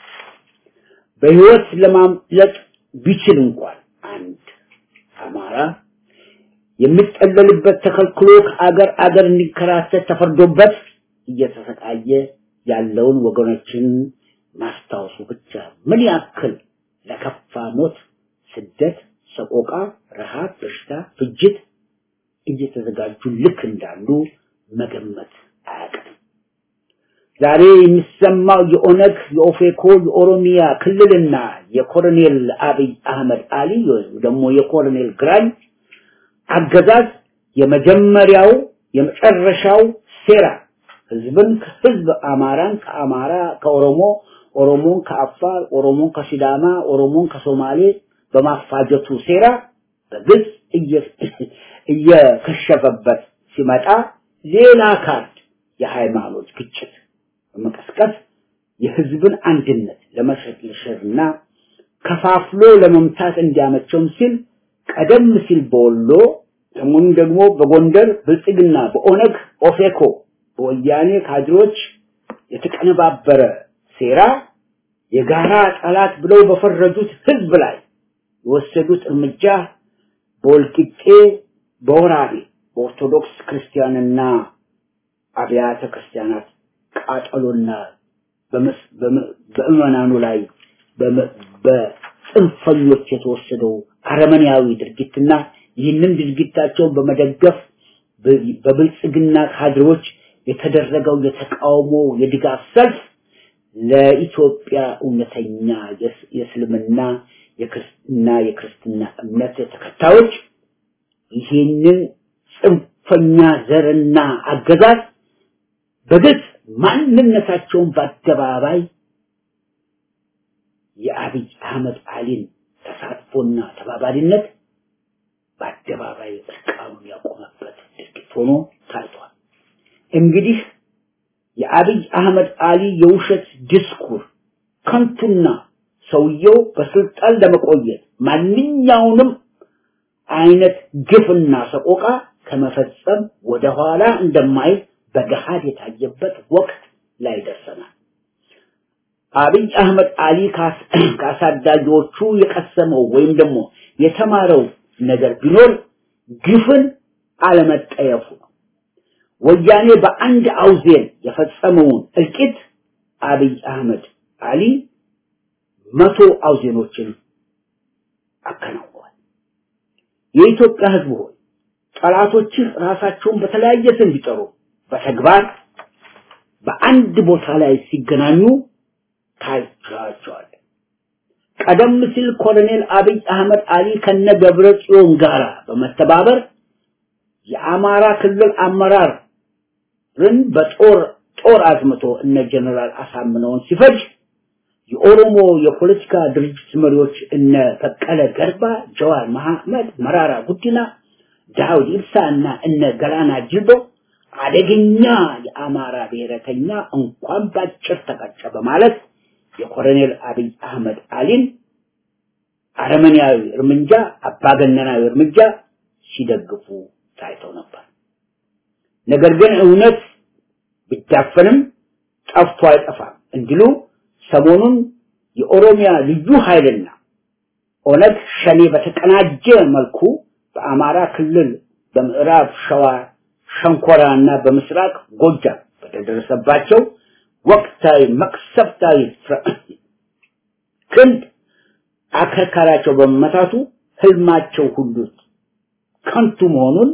በህይወት ለማምለጥ ቢችል እንኳን አንድ አማራ የሚጠለልበት ተከልክሎ ከአገር አገር እንዲከራተት ተፈርዶበት እየተሰቃየ ያለውን ወገኖችን ማስታወሱ ብቻ ምን ያክል ለከፋ ሞት፣ ስደት፣ ሰቆቃ፣ ረሃብ፣ በሽታ፣ ፍጅት እየተዘጋጁ ልክ እንዳሉ መገመት አያቅትም። ዛሬ የሚሰማው የኦነግ፣ የኦፌኮ፣ የኦሮሚያ ክልልና የኮሎኔል አብይ አህመድ አሊ ወይም ደግሞ የኮሎኔል ግራኝ አገዛዝ የመጀመሪያው የመጨረሻው ሴራ ህዝብን ከህዝብ አማራን ከአማራ ከኦሮሞ ኦሮሞን ከአፋር ኦሮሞን ከሲዳማ ኦሮሞን ከሶማሌ በማፋጀቱ ሴራ በግልጽ እየከሸፈበት ሲመጣ ሌላ ካርድ የሃይማኖት ግጭት በመቀስቀስ የህዝብን አንድነት ለመሸርሸርና ከፋፍሎ ለመምታት እንዲያመቸውም ሲል ቀደም ሲል በወሎ ሰሞኑን ደግሞ በጎንደር ብልጽግና በኦነግ ኦፌኮ በወያኔ ካድሮች የተቀነባበረ ሴራ የጋራ ጠላት ብለው በፈረጁት ህዝብ ላይ የወሰዱት እርምጃ በወልቂጤ በወራቤ በኦርቶዶክስ ክርስቲያንና አብያተ ክርስቲያናት ቃጠሎና በምዕመናኑ ላይ በጽንፈኞች የተወሰደው አረመኔያዊ ድርጊትና ይህንን ድርጊታቸውን በመደገፍ በብልጽግና ካድሮች የተደረገው የተቃውሞ የድጋፍ ሰልፍ ለኢትዮጵያ እውነተኛ የእስልምና የክርስትና የክርስትና እምነት ተከታዮች ይህንን ጽንፈኛ ዘርና አገዛዝ በግልጽ ማንነታቸውን በአደባባይ የአብይ አህመድ አሊን ተሳትፎና ተባባሪነት በአደባባይ እርቃኑን ያቆመበት ድርጊት ሆኖ ታይቷል። እንግዲህ የአብይ አህመድ አሊ የውሸት ዲስኩር ከንቱና ሰውየው በስልጣን ለመቆየት ማንኛውንም አይነት ግፍና ሰቆቃ ከመፈጸም ወደኋላ እንደማይል በገሃድ የታየበት ወቅት ላይ ደርሰናል። አብይ አህመድ አሊ ከአሳዳጊዎቹ የቀሰመው ወይም ደግሞ የተማረው ነገር ቢኖር ግፍን አለመጠየፉ ነው። ወያኔ በአንድ አውዜን የፈጸመውን እልቂት አብይ አህመድ አሊ መቶ አውዜኖችን አከናውኗል። የኢትዮጵያ ሕዝብ ሆይ ጠላቶችህ ራሳቸውን በተለያየ ስም ቢጠሩ በተግባር በአንድ ቦታ ላይ ሲገናኙ ታይቷቸዋል። ቀደም ሲል ኮሎኔል አብይ አህመድ አሊ ከነ ገብረ ጽዮን ጋር በመተባበር የአማራ ክልል አመራርን በጦር ጦር አዝምቶ እነ ጀነራል አሳምነውን ሲፈጅ የኦሮሞ የፖለቲካ ድርጅት መሪዎች እነ በቀለ ገርባ፣ ጀዋር መሐመድ፣ መራራ ጉዲና፣ ዳውድ ኢብሳ እና እነ ገላና ጅልቦ አደገኛ የአማራ ብሔረተኛ እንኳን ባጭር ተቀጨ በማለት የኮሎኔል አብይ አህመድ አሊን አረመኔያዊ እርምጃ አባገነናዊ እርምጃ ሲደግፉ ታይተው ነበር። ነገር ግን እውነት ቢዳፈንም ጠፍቶ አይጠፋም እንዲሉ ሰሞኑን የኦሮሚያ ልዩ ኃይልና ኦነግ ሸኔ በተቀናጀ መልኩ በአማራ ክልል በምዕራብ ሸዋ ሸንኮራ እና በምስራቅ ጎጃም በተደረሰባቸው ወቅታዊ መቅሰፍታዊ ክንድ አከርካሪያቸው በመመታቱ ህልማቸው ሁሉ ከንቱ መሆኑን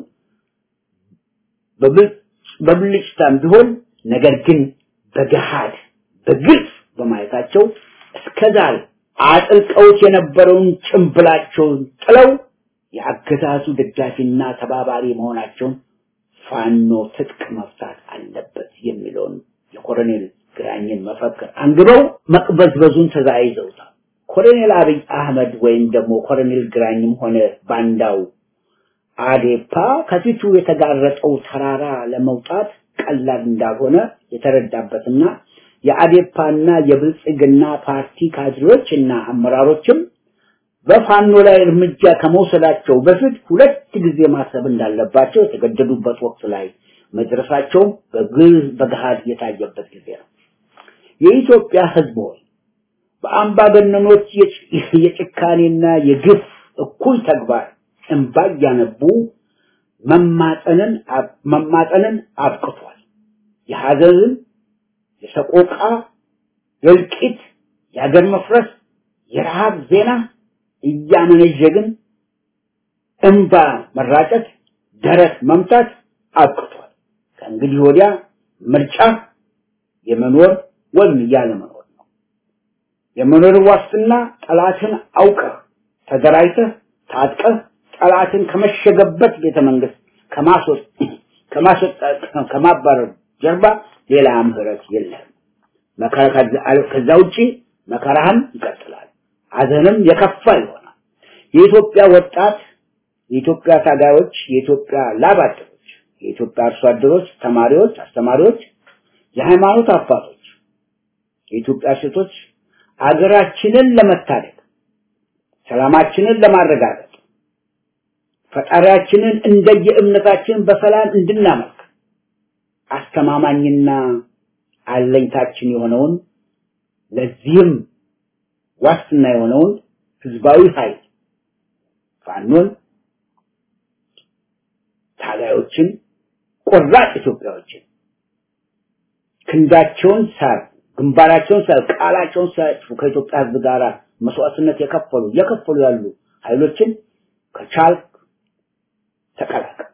በብልጭታም ቢሆን ነገር ግን በገሃድ በግልጽ በማየታቸው እስከዛሬ አጥልቀውት የነበረውን ጭንብላቸውን ጥለው የአገዛዙ ደጋፊና ተባባሪ መሆናቸውን ፋኖ ትጥቅ መፍታት አለበት የሚለውን የኮሎኔል ግራኝን መፈክር አንግበው መቅበዝበዙን ተዛይዘውታል። ኮሎኔል አብይ አህመድ ወይም ደግሞ ኮሎኔል ግራኝም ሆነ ባንዳው አዴፓ ከፊቱ የተጋረጠው ተራራ ለመውጣት ቀላል እንዳልሆነ የተረዳበትና የአዴፓና የብልጽግና ፓርቲ ካድሬዎች እና አመራሮችም በፋኖ ላይ እርምጃ ከመውሰዳቸው በፊት ሁለት ጊዜ ማሰብ እንዳለባቸው የተገደዱበት ወቅት ላይ መድረሳቸው በግል በገሃድ የታየበት ጊዜ ነው። የኢትዮጵያ ሕዝብ ሆይ በአምባገነኖች የጭካኔና የግፍ እኩል ተግባር እንባ እያነቡ መማጠንን መማጠንን አብቅቷል። የሐዘንን፣ የሰቆቃ፣ የእልቂት፣ የሀገር መፍረስ፣ የረሃብ ዜና እያመነዠግን እንባ መራጨት፣ ደረት መምታት አብቅቷል። ከእንግዲህ ወዲያ ምርጫ የመኖር ወይም ያለመኖር ነው። የመኖር ዋስትና ጠላትን አውቀህ ተደራጅተህ ታጥቀህ ጠላትን ከመሸገበት ቤተ መንግስት ከማስወጥ ከማስወጣት ከማባረር ጀርባ ሌላ ምህረት የለም። መከራ ከዛ ውጪ መከራህም ይቀጥላል። ሐዘንም የከፋ ይሆናል። የኢትዮጵያ ወጣት፣ የኢትዮጵያ ታጋዮች፣ የኢትዮጵያ ላብ አደሮች፣ የኢትዮጵያ አርሶ አደሮች፣ ተማሪዎች፣ አስተማሪዎች፣ የሃይማኖት አባቶች፣ የኢትዮጵያ ሴቶች አገራችንን ለመታደግ ሰላማችንን ለማረጋገጥ ፈጣሪያችንን እንደየእምነታችን በሰላም እንድናመልክ አስተማማኝና አለኝታችን የሆነውን ለዚህም ዋስትና የሆነውን ህዝባዊ ኃይል ፋኖን ታጋዮችን ቆራጥ ኢትዮጵያዎችን ክንዳቸውን ሳር ግንባራቸውን ሳር ቃላቸውን ሳያጥፉ ከኢትዮጵያ ህዝብ ጋር መስዋዕትነት የከፈሉ የከፈሉ ያሉ ኃይሎችን ከቻልክ ተቀላቀል።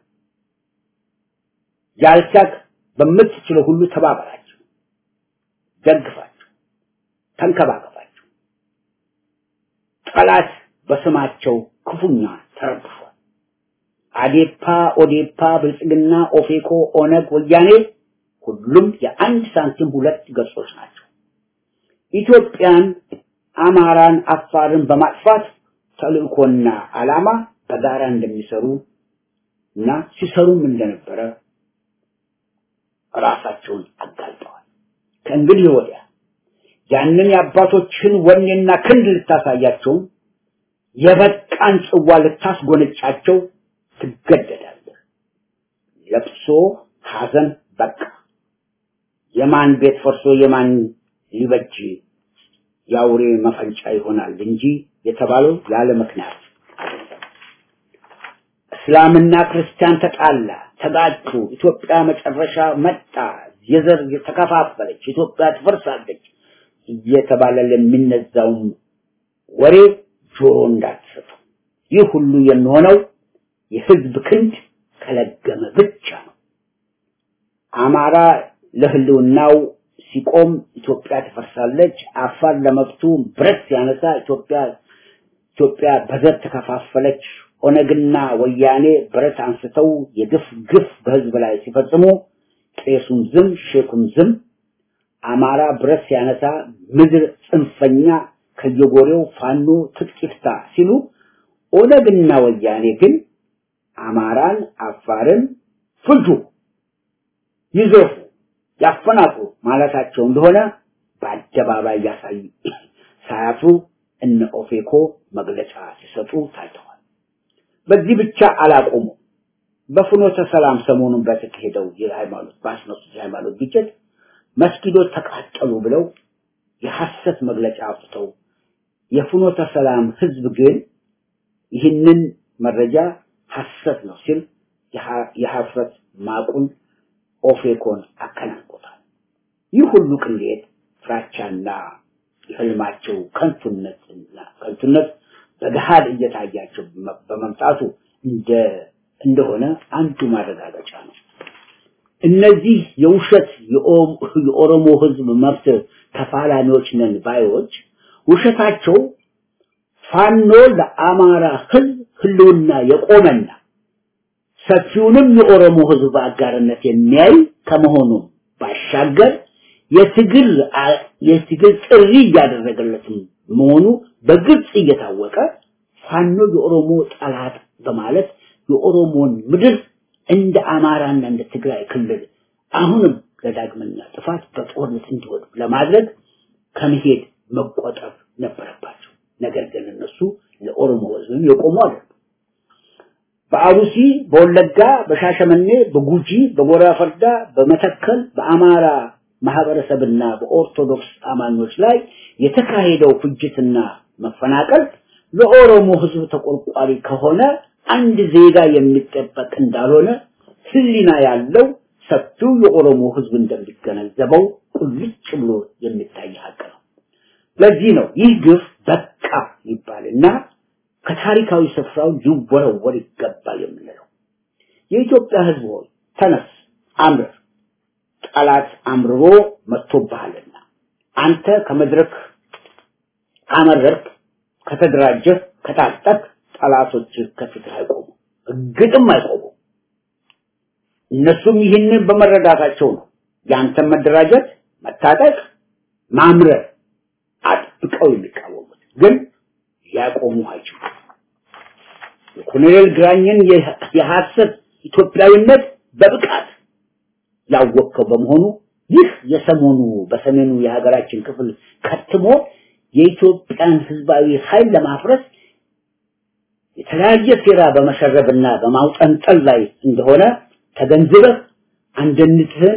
ያልቻልክ በምትችለው ሁሉ ተባበራቸው፣ ደግፋቸው፣ ተንከባከባቸው። ጠላት በስማቸው ክፉኛ ተረብሿል። አዴፓ፣ ኦዴፓ፣ ብልጽግና፣ ኦፌኮ፣ ኦነግ፣ ወያኔ ሁሉም የአንድ ሳንቲም ሁለት ገጾች ናቸው። ኢትዮጵያን፣ አማራን፣ አፋርን በማጥፋት ተልእኮና ዓላማ በጋራ እንደሚሰሩ እና ሲሰሩም እንደነበረ ራሳቸውን አጋልጠዋል። ከእንግዲህ ወዲያ ያንን የአባቶችን ወኔና ክንድ ልታሳያቸው የበቃን ጽዋ ልታስጎነጫቸው ትገደዳለህ። ለቅሶ ሐዘን በቃ። የማን ቤት ፈርሶ የማን ሊበጅ የአውሬ መፈንጫ ይሆናል እንጂ የተባለው ያለ ምክንያት አይደለም። እስላምና ክርስቲያን ተጣላ፣ ተጋጩ፣ ኢትዮጵያ መጨረሻ መጣ፣ የዘር ተከፋፈለች፣ ኢትዮጵያ ትፈርሳለች እየተባለ ለሚነዛውን ወሬ ጆሮ እንዳትሰጡ። ይህ ሁሉ የሚሆነው የህዝብ ክንድ ከለገመ ብቻ ነው። አማራ ለህልውናው ሲቆም ኢትዮጵያ ትፈርሳለች። አፋር ለመብቱ ብረት ሲያነሳ ኢትዮጵያ ኢትዮጵያ በዘር ተከፋፈለች። ኦነግና ወያኔ ብረት አንስተው የግፍ ግፍ በህዝብ ላይ ሲፈጽሙ ቄሱም ዝም ሼኩም ዝም። አማራ ብረት ሲያነሳ ምድር ጽንፈኛ ከየጎሬው ፋኖ ትጥቅ ይፍታ ሲሉ ኦነግና ወያኔ ግን አማራን አፋርን ፍጁ፣ ይዘፉ፣ ያፈናቅሉ ማለታቸው እንደሆነ በአደባባይ ያሳዩ ሳያፍሩ እነ ኦፌኮ መግለጫ ሲሰጡ ታይተዋል። በዚህ ብቻ አላቆሙ። በፍኖተ ሰላም ሰሞኑን በተካሄደው የሃይማኖት ባስነሱት የሃይማኖት ግጭት መስጊዶች ተቃጠሉ ብለው የሐሰት መግለጫ አውጥተው የፍኖተ ሰላም ህዝብ ግን ይህንን መረጃ ሐሰት ነው ሲል የሐፍረት ማቁን ኦፌኮን አከናንቆታል። ይህ ሁሉ ቅሌት፣ ፍራቻና የህልማቸው ከንቱነትና ከንቱነት በገሃድ እየታያቸው በመምጣቱ እንደ እንደሆነ አንዱ ማረጋገጫ ነው። እነዚህ የውሸት የኦሮሞ ህዝብ መብት ተፋላሚዎች ነን ባዮች ውሸታቸው ፋኖ ለአማራ ህዝብ ህልውና የቆመና ሰፊውንም የኦሮሞ ህዝብ በአጋርነት የሚያይ ከመሆኑ ባሻገር የትግል የትግል ጥሪ እያደረገለትም መሆኑ በግልጽ እየታወቀ ፋኖ የኦሮሞ ጠላት በማለት የኦሮሞን ምድር እንደ አማራና እንደ ትግራይ ክልል አሁንም ለዳግመኛ ጥፋት በጦርነት እንዲወዱ ለማድረግ ከመሄድ መቆጠብ ነበረባቸው። ነገር ግን እነሱ ለኦሮሞ ህዝብ የቆሙ አይደሉም። በአሩሲ፣ በወለጋ፣ በሻሸመኔ፣ በጉጂ፣ በጎራ ፈርዳ፣ በመተከል በአማራ ማህበረሰብና በኦርቶዶክስ አማኞች ላይ የተካሄደው ፍጅትና መፈናቀል ለኦሮሞ ህዝብ ተቆርቋሪ ከሆነ አንድ ዜጋ የሚጠበቅ እንዳልሆነ ህሊና ያለው ሰፊው የኦሮሞ ህዝብ እንደሚገነዘበው ቁልጭ ብሎ የሚታይ ሀቅ ነው። ለዚህ ነው ይህ ግፍ በቃ ይባልና ከታሪካዊ ስፍራው ሊወረወር ይገባል የምንለው። የኢትዮጵያ ህዝብ ሆይ ተነስ፣ አምርር፣ ጠላት አምርሮ መጥቶብሃልና አንተ ከመድረክ ካመረርክ፣ ከተደራጀህ፣ ከታጠቅ ጠላቶች ከፊት አይቆሙ፣ እግጥም አይቆሙ። እነሱም ይህንን በመረዳታቸው ነው ያንተን መደራጀት፣ መታጠቅ፣ ማምረር አጥብቀው የሚቃወሙት ግን ሊያቆሙ አይችሉም። የኮሎኔል ግራኝን የሐሰት ኢትዮጵያዊነት በብቃት ያወቅከው በመሆኑ ይህ የሰሞኑ በሰሜኑ የሀገራችን ክፍል ከትሞ የኢትዮጵያን ህዝባዊ ኃይል ለማፍረስ የተለያየ ሴራ በመሸረብና በማውጠንጠል ላይ እንደሆነ ተገንዝበህ አንድነትህን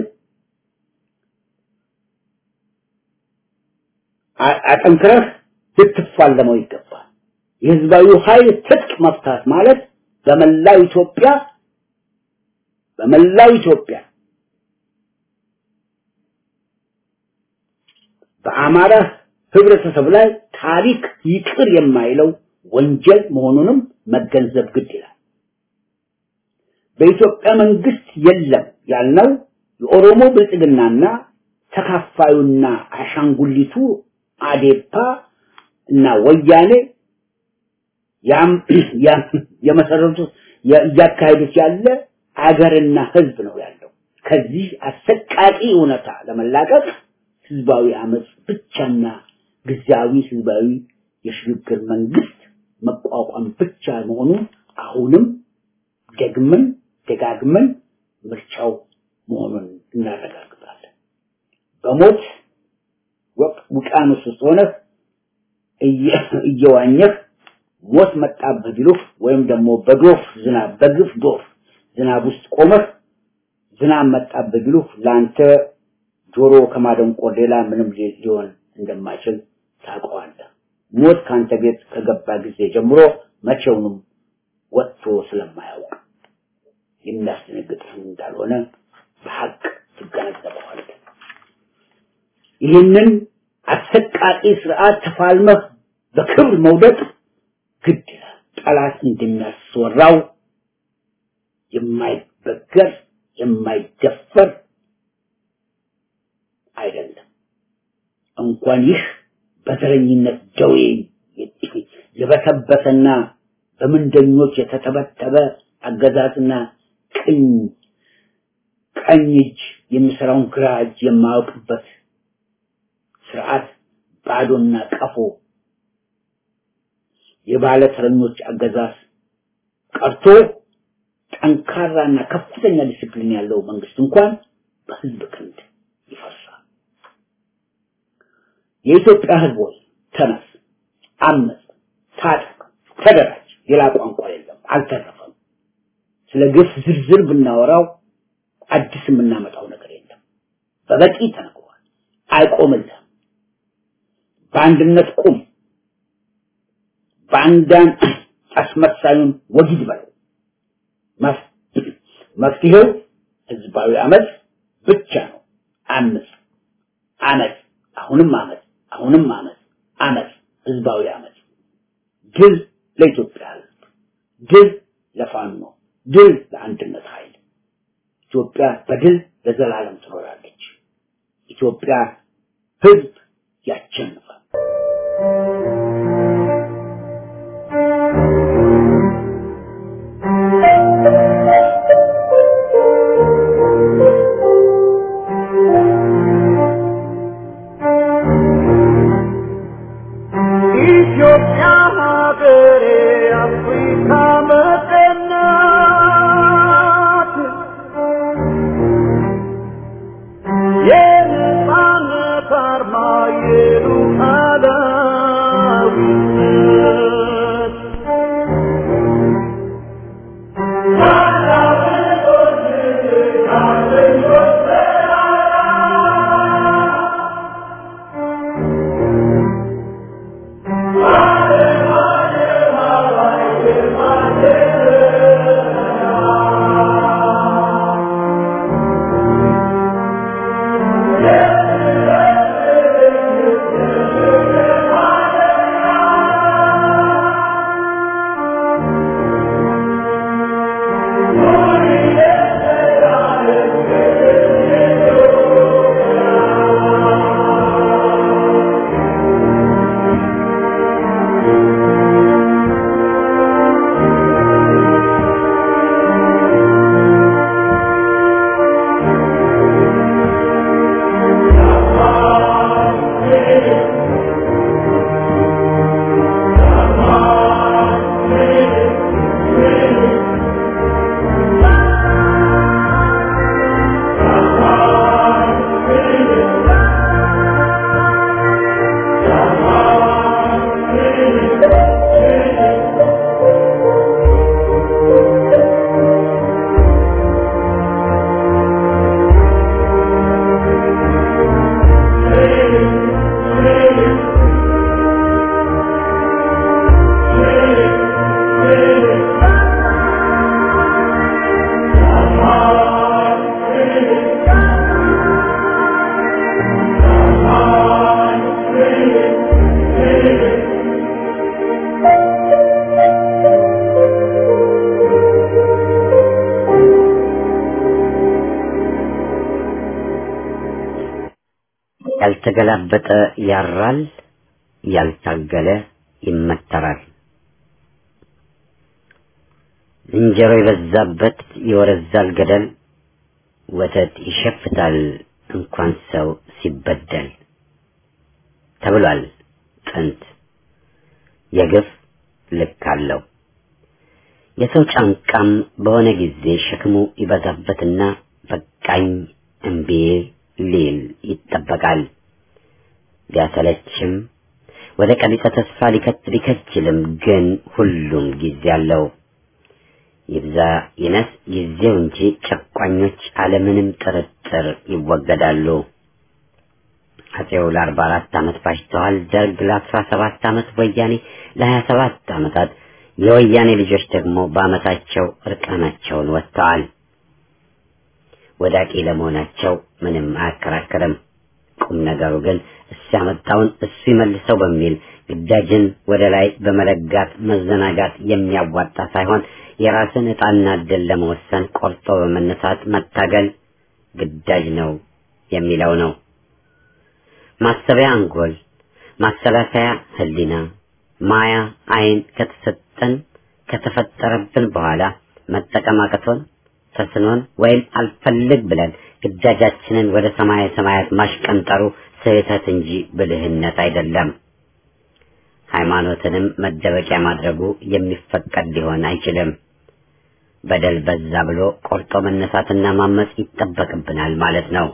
አጠንክረህ ልትፋለመው ይገባል። የህዝባዊ ኃይል ትጥቅ መፍታት ማለት በመላው ኢትዮጵያ በመላው ኢትዮጵያ በአማራ ህብረተሰብ ላይ ታሪክ ይቅር የማይለው ወንጀል መሆኑንም መገንዘብ ግድ ይላል። በኢትዮጵያ መንግስት የለም ያልነው የኦሮሞ ብልጽግናና ተካፋዩና አሻንጉሊቱ አዴፓ እና ወያኔ ያም የመሰረቱት እያካሄዱት ያለ አገርና ህዝብ ነው ያለው። ከዚህ አሰቃቂ እውነታ ለመላቀቅ ህዝባዊ አመጽ ብቻና ጊዜያዊ ህዝባዊ የሽግግር መንግስት መቋቋም ብቻ መሆኑ አሁንም ደግመን ደጋግመን ምርጫው መሆኑን እናረጋግጣለን። በሞት ውቅያኖስ ውስጥ ሆነህ እየዋኘህ ሞት መጣብህ ቢሉህ ወይም ደግሞ በዶፍ ዝናብ በግፍ ዶፍ ዝናብ ውስጥ ቆመህ ዝናብ መጣብህ ቢሉህ ለአንተ ጆሮ ከማደንቆር ሌላ ምንም ሊሆን እንደማይችል ታውቀዋለህ። ሞት ካንተ ቤት ከገባ ጊዜ ጀምሮ መቼውንም ወጥቶ ስለማያውቅ የሚያስደነግጥህም እንዳልሆነ በሐቅ ትገነዘበዋለህ። ይህንን አሰቃቂ ስርዓት ተፋልመህ በክብር መውደቅ ግድ ይላል። ጠላት እንደሚያስወራው የማይበገር የማይደፈር አይደለም። እንኳን ይህ በዘረኝነት ደዌ የበሰበሰና በምንደኞች የተተበተበ አገዛዝና ቅኝ ቀኝ እጅ የሚሰራውን ግራ እጅ የማያውቅበት ስርዓት ባዶና ቀፎ የባለ ተረኞች አገዛዝ ቀርቶ ጠንካራና ከፍተኛ ዲስፕሊን ያለው መንግስት እንኳን በህዝብ ክንድ ይፈርሳል። የኢትዮጵያ ህዝብ ሆይ ተነስ፣ አመፅ፣ ታጠቅ፣ ተደራጅ። ሌላ ቋንቋ የለም፣ አልተረፈም። ስለ ግፍ ዝርዝር ብናወራው አዲስ የምናመጣው ነገር የለም። በበቂ ተነግሯል። አይቆምልህም። በአንድነት ቁም። ባንዳን አስመሳዩን ወጊድ በለው። መፍትሄው ህዝባዊ አመፅ ብቻ ነው። አምፅ፣ አመፅ፣ አሁንም አመፅ፣ አሁንም አመፅ፣ አመፅ፣ ህዝባዊ አመፅ። ድል ለኢትዮጵያ ህዝብ፣ ድል ለፋኖ፣ ድል ለአንድነት ኃይል። ኢትዮጵያ በድል ለዘላለም ትኖራለች። ኢትዮጵያ ህዝብ ያሸንፋል።
ኢትዮጵያ ሀገሬ አፍሪካ መጠናት የነፃነት አርማ የሉዓላዊነት
ያልተገላበጠ ያራል፣ ያልታገለ ይመተራል። ዝንጀሮ የበዛበት ይወረዛል ገደል፣ ወተት ይሸፍታል እንኳን ሰው ሲበደል ተብሏል ጥንት። የግፍ ልክ አለው። የሰው ጫንቃም በሆነ ጊዜ ሸክሙ ይበዛበትና በቃኝ እምቢ ሊል ይጠበቃል። ቢያሰለችም ወደ ቀቢጸ ተስፋ ሊከት ቢከጅልም ግን ሁሉም ጊዜ አለው። ይብዛ ይነስ ጊዜው እንጂ ጨቋኞች አለምንም ጥርጥር ይወገዳሉ። አጼው ለአርባ አራት ዓመት ባሽተዋል። ደርግ ለአስራ ሰባት ዓመት፣ ወያኔ ለሀያ ሰባት ዓመታት፣ የወያኔ ልጆች ደግሞ በዓመታቸው እርቃናቸውን ወጥተዋል። ወዳቂ ለመሆናቸው ምንም አያከራክርም። ቁም ነገሩ ግን እሱ ያመጣውን እሱ ይመልሰው በሚል ግዳጅን ወደ ላይ በመለጋት መዘናጋት የሚያዋጣ ሳይሆን የራስን ዕጣና ዕድል ለመወሰን ቆርጦ በመነሳት መታገል ግዳጅ ነው የሚለው ነው። ማሰቢያ አንጎል፣ ማሰላሰያ ህሊና፣ ማያ አይን ከተሰጠን ከተፈጠረብን በኋላ መጠቀም አቅቶን ተስኖን ወይም አልፈልግ ብለን ግዳጃችንን ወደ ሰማየ ሰማያት ማሽቀንጠሩ ስህተት እንጂ ብልህነት አይደለም። ሃይማኖትንም መደበቂያ ማድረጉ የሚፈቀድ ሊሆን አይችልም። በደል በዛ ብሎ ቆርጦ መነሳትና ማመጽ ይጠበቅብናል ማለት ነው።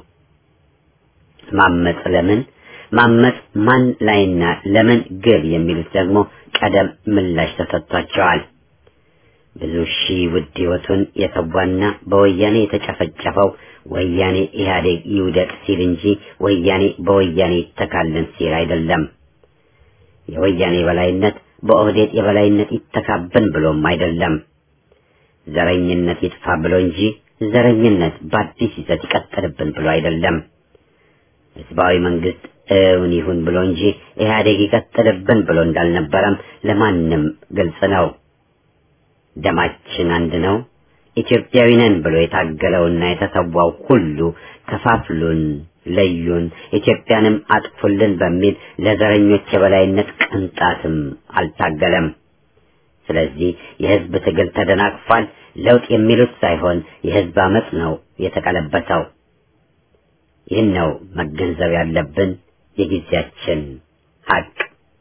ማመጽ ለምን ማመጽ ማን ላይና ለምን ግብ የሚሉት ደግሞ ቀደም ምላሽ ተሰጥቷቸዋል። ብዙ ሺህ ውድ ህይወቱን የተዋና በወያኔ የተጨፈጨፈው ወያኔ ኢህአዴግ ይውደቅ ሲል እንጂ ወያኔ በወያኔ ይተካልን ሲል አይደለም። የወያኔ የበላይነት በኦህዴድ የበላይነት ይተካብን ብሎም አይደለም። ዘረኝነት ይጥፋ ብሎ እንጂ ዘረኝነት በአዲስ ይዘት ይቀጥልብን ብሎ አይደለም። ህዝባዊ መንግስት እውን ይሁን ብሎ እንጂ ኢህአዴግ ይቀጥልብን ብሎ እንዳልነበረም ለማንም ግልጽ ነው። ደማችን አንድ ነው፣ ኢትዮጵያዊ ነን ብሎ የታገለውና የተሰዋው ሁሉ ከፋፍሉን፣ ለዩን፣ ኢትዮጵያንም አጥፉልን በሚል ለዘረኞች የበላይነት ቅንጣትም አልታገለም። ስለዚህ የህዝብ ትግል ተደናቅፏል። ለውጥ የሚሉት ሳይሆን የህዝብ አመጽ ነው የተቀለበሰው። ይህን ነው መገንዘብ ያለብን የጊዜያችን ሀቅ።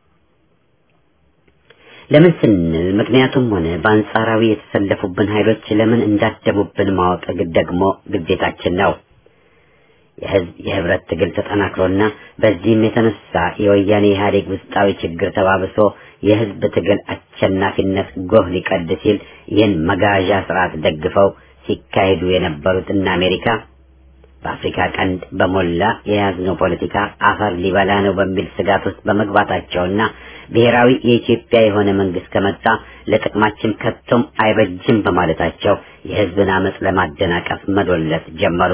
ለምን ስንል ምክንያቱም ሆነ በአንጻራዊ የተሰለፉብን ኃይሎች ለምን እንዳደቡብን ማወቅ ደግሞ ግዴታችን ነው። የህዝብ የህብረት ትግል ተጠናክሮና በዚህም የተነሳ የወያኔ ኢህአዴግ ውስጣዊ ችግር ተባብሶ የህዝብ ትግል አሸናፊነት ጎህ ሊቀድ ሲል ይህን መጋዣ ስርዓት ደግፈው ሲካሄዱ የነበሩት እነ አሜሪካ በአፍሪካ ቀንድ በሞላ የያዝነው ፖለቲካ አፈር ሊበላ ነው በሚል ስጋት ውስጥ በመግባታቸውና ብሔራዊ የኢትዮጵያ የሆነ መንግስት ከመጣ ለጥቅማችን ከቶም አይበጅም በማለታቸው የህዝብን አመፅ ለማደናቀፍ መዶለት ጀመሩ።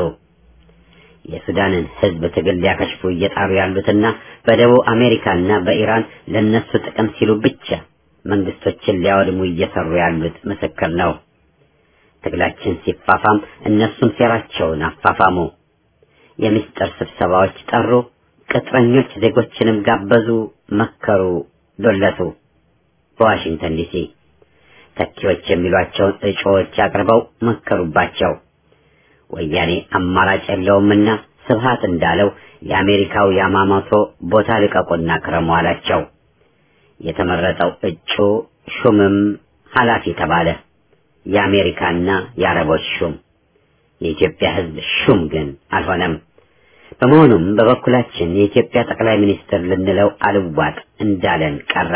የሱዳንን ህዝብ ትግል ሊያከሽፉ እየጣሩ ያሉትና በደቡብ አሜሪካና በኢራን ለነሱ ጥቅም ሲሉ ብቻ መንግስቶችን ሊያወድሙ እየሰሩ ያሉት ምስክር ነው። ትግላችን ሲፋፋም እነሱም ሴራቸውን አፋፋሙ። የምስጢር ስብሰባዎች ጠሩ፣ ቅጥረኞች ዜጎችንም ጋበዙ፣ መከሩ፣ ዶለቱ። በዋሽንግተን ዲሲ ተኪዎች የሚሏቸውን እጩዎች አቅርበው መከሩባቸው። ወያኔ አማራጭ የለውምና ስብሃት እንዳለው የአሜሪካው ያማሞቶ ቦታ ልቀቁና ክረሙ አላቸው። የተመረጠው እጩ ሹምም ኃላፊ ተባለ። የአሜሪካና የአረቦች ሹም የኢትዮጵያ ህዝብ ሹም ግን አልሆነም። በመሆኑም በበኩላችን የኢትዮጵያ ጠቅላይ ሚኒስትር ልንለው አልዋጥ እንዳለን ቀረ።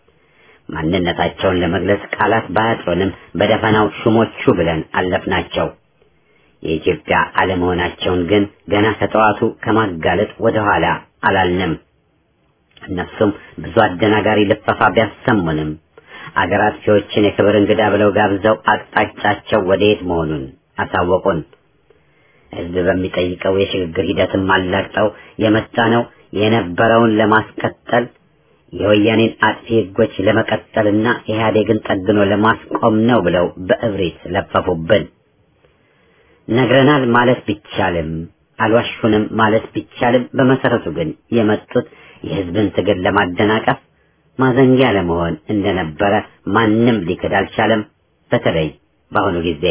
ማንነታቸውን ለመግለጽ ቃላት ባያጥሩንም በደፈናው ሹሞቹ ብለን አለፍናቸው። የኢትዮጵያ አለመሆናቸውን ግን ገና ከጠዋቱ ከማጋለጥ ወደ ኋላ አላልንም። እነሱም ብዙ አደናጋሪ ልፈፋ ቢያሰሙንም አገር አጥፊዎችን የክብር እንግዳ ብለው ጋብዘው አቅጣጫቸው ወደየት መሆኑን አሳወቁን። ህዝብ በሚጠይቀው የሽግግር ሂደትም አላግጠው የመጣ ነው የነበረውን ለማስቀጠል የወያኔን አጥፊ ህጎች ለመቀጠልና ኢህአዴግን ጠግኖ ለማስቆም ነው ብለው በእብሪት ለፈፉብን። ነግረናል ማለት ቢቻልም አልዋሹንም ማለት ቢቻልም በመሰረቱ ግን የመጡት የህዝብን ትግል ለማደናቀፍ ማዘንጊያ ለመሆን እንደነበረ ማንም ሊክድ አልቻለም። በተለይ በአሁኑ ጊዜ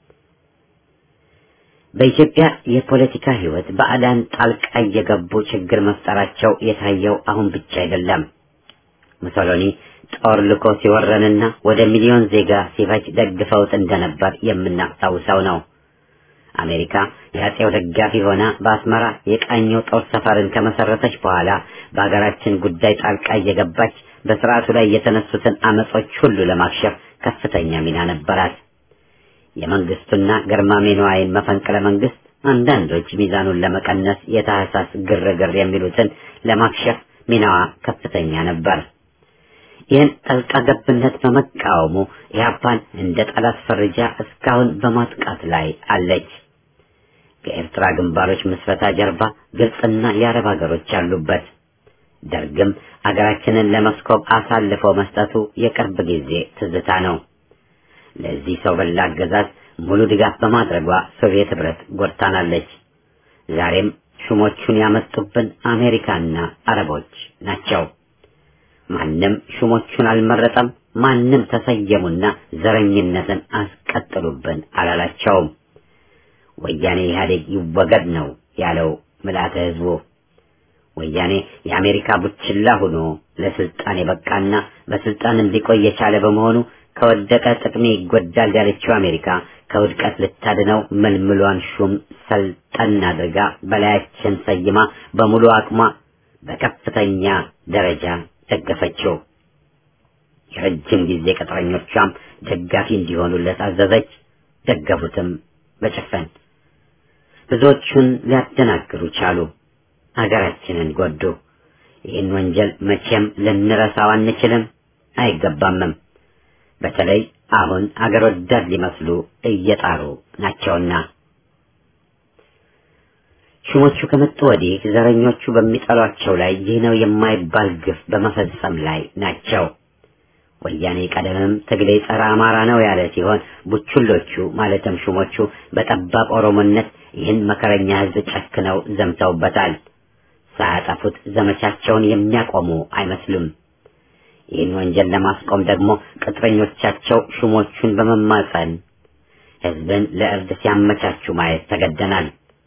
በኢትዮጵያ የፖለቲካ ህይወት ባዕዳን ጣልቃ እየገቡ ችግር መፍጠራቸው የታየው አሁን ብቻ አይደለም። ሙሶሎኒ ጦር ልኮ ሲወረንና ወደ ሚሊዮን ዜጋ ሲፈጅ ደግፈውት እንደነበር የምናስታውሰው ነው። አሜሪካ የአጼው ደጋፊ ሆና በአስመራ የቃኘው ጦር ሰፈርን ከመሰረተች በኋላ በሀገራችን ጉዳይ ጣልቃ እየገባች በስርዓቱ ላይ የተነሱትን አመጾች ሁሉ ለማክሸፍ ከፍተኛ ሚና ነበራት። የመንግስቱና ግርማሜ ነዋይን መፈንቅለ መንግስት አንዳንዶች ሚዛኑን ለመቀነስ የታህሳስ ግርግር የሚሉትን ለማክሸፍ ሚናዋ ከፍተኛ ነበር። ይህን ጣልቃ ገብነት በመቃወሙ ኢህአፓን እንደ ጠላት ፈርጃ እስካሁን በማጥቃት ላይ አለች። ከኤርትራ ግንባሮች ምስረታ ጀርባ ግብፅና የአረብ ሀገሮች አሉበት። ደርግም አገራችንን ለመስኮብ አሳልፎ መስጠቱ የቅርብ ጊዜ ትዝታ ነው። ለዚህ ሰው በላ አገዛዝ ሙሉ ድጋፍ በማድረጓ ሶቪየት ህብረት ጎድታናለች። ዛሬም ሹሞቹን ያመጡብን አሜሪካና አረቦች ናቸው። ማንም ሹሞቹን አልመረጠም። ማንም ተሰየሙና ዘረኝነትን አስቀጥሉብን አላላቸውም። ወያኔ ኢህአዴግ ይወገድ ነው ያለው ምልአተ ህዝቡ። ወያኔ የአሜሪካ ቡችላ ሆኖ ለስልጣን የበቃና በስልጣን እንዲቆይ የቻለ በመሆኑ ከወደቀ ጥቅሜ ይጎዳል ያለችው አሜሪካ ከውድቀት ልታድነው መልምሏን ሹም ሰልጠን አድርጋ በላያችን ሰይማ በሙሉ አቅሟ በከፍተኛ ደረጃ ደገፈችው። የረጅም ጊዜ ቅጥረኞቿም ደጋፊ እንዲሆኑለት አዘዘች። ደገፉትም በጭፈን ብዙዎቹን ሊያደናግሩ ቻሉ። አገራችንን ጎዱ። ይህን ወንጀል መቼም ልንረሳው አንችልም፣ አይገባምም። በተለይ አሁን አገር ወዳድ ሊመስሉ እየጣሩ ናቸውና። ሹሞቹ ከመጡ ወዲህ ዘረኞቹ በሚጠሏቸው ላይ ይህ ነው የማይባል ግፍ በመፈጸም ላይ ናቸው። ወያኔ ቀደምም ትግሌ ጸረ አማራ ነው ያለ ሲሆን ቡችሎቹ ማለትም ሹሞቹ በጠባብ ኦሮሞነት ይህን መከረኛ ሕዝብ ጨክነው ዘምተውበታል። ሳያጠፉት ዘመቻቸውን የሚያቆሙ አይመስሉም። ይህን ወንጀል ለማስቆም ደግሞ ቅጥረኞቻቸው ሹሞቹን በመማጸን ሕዝብን ለእርድ ሲያመቻቹ ማየት ተገደናል።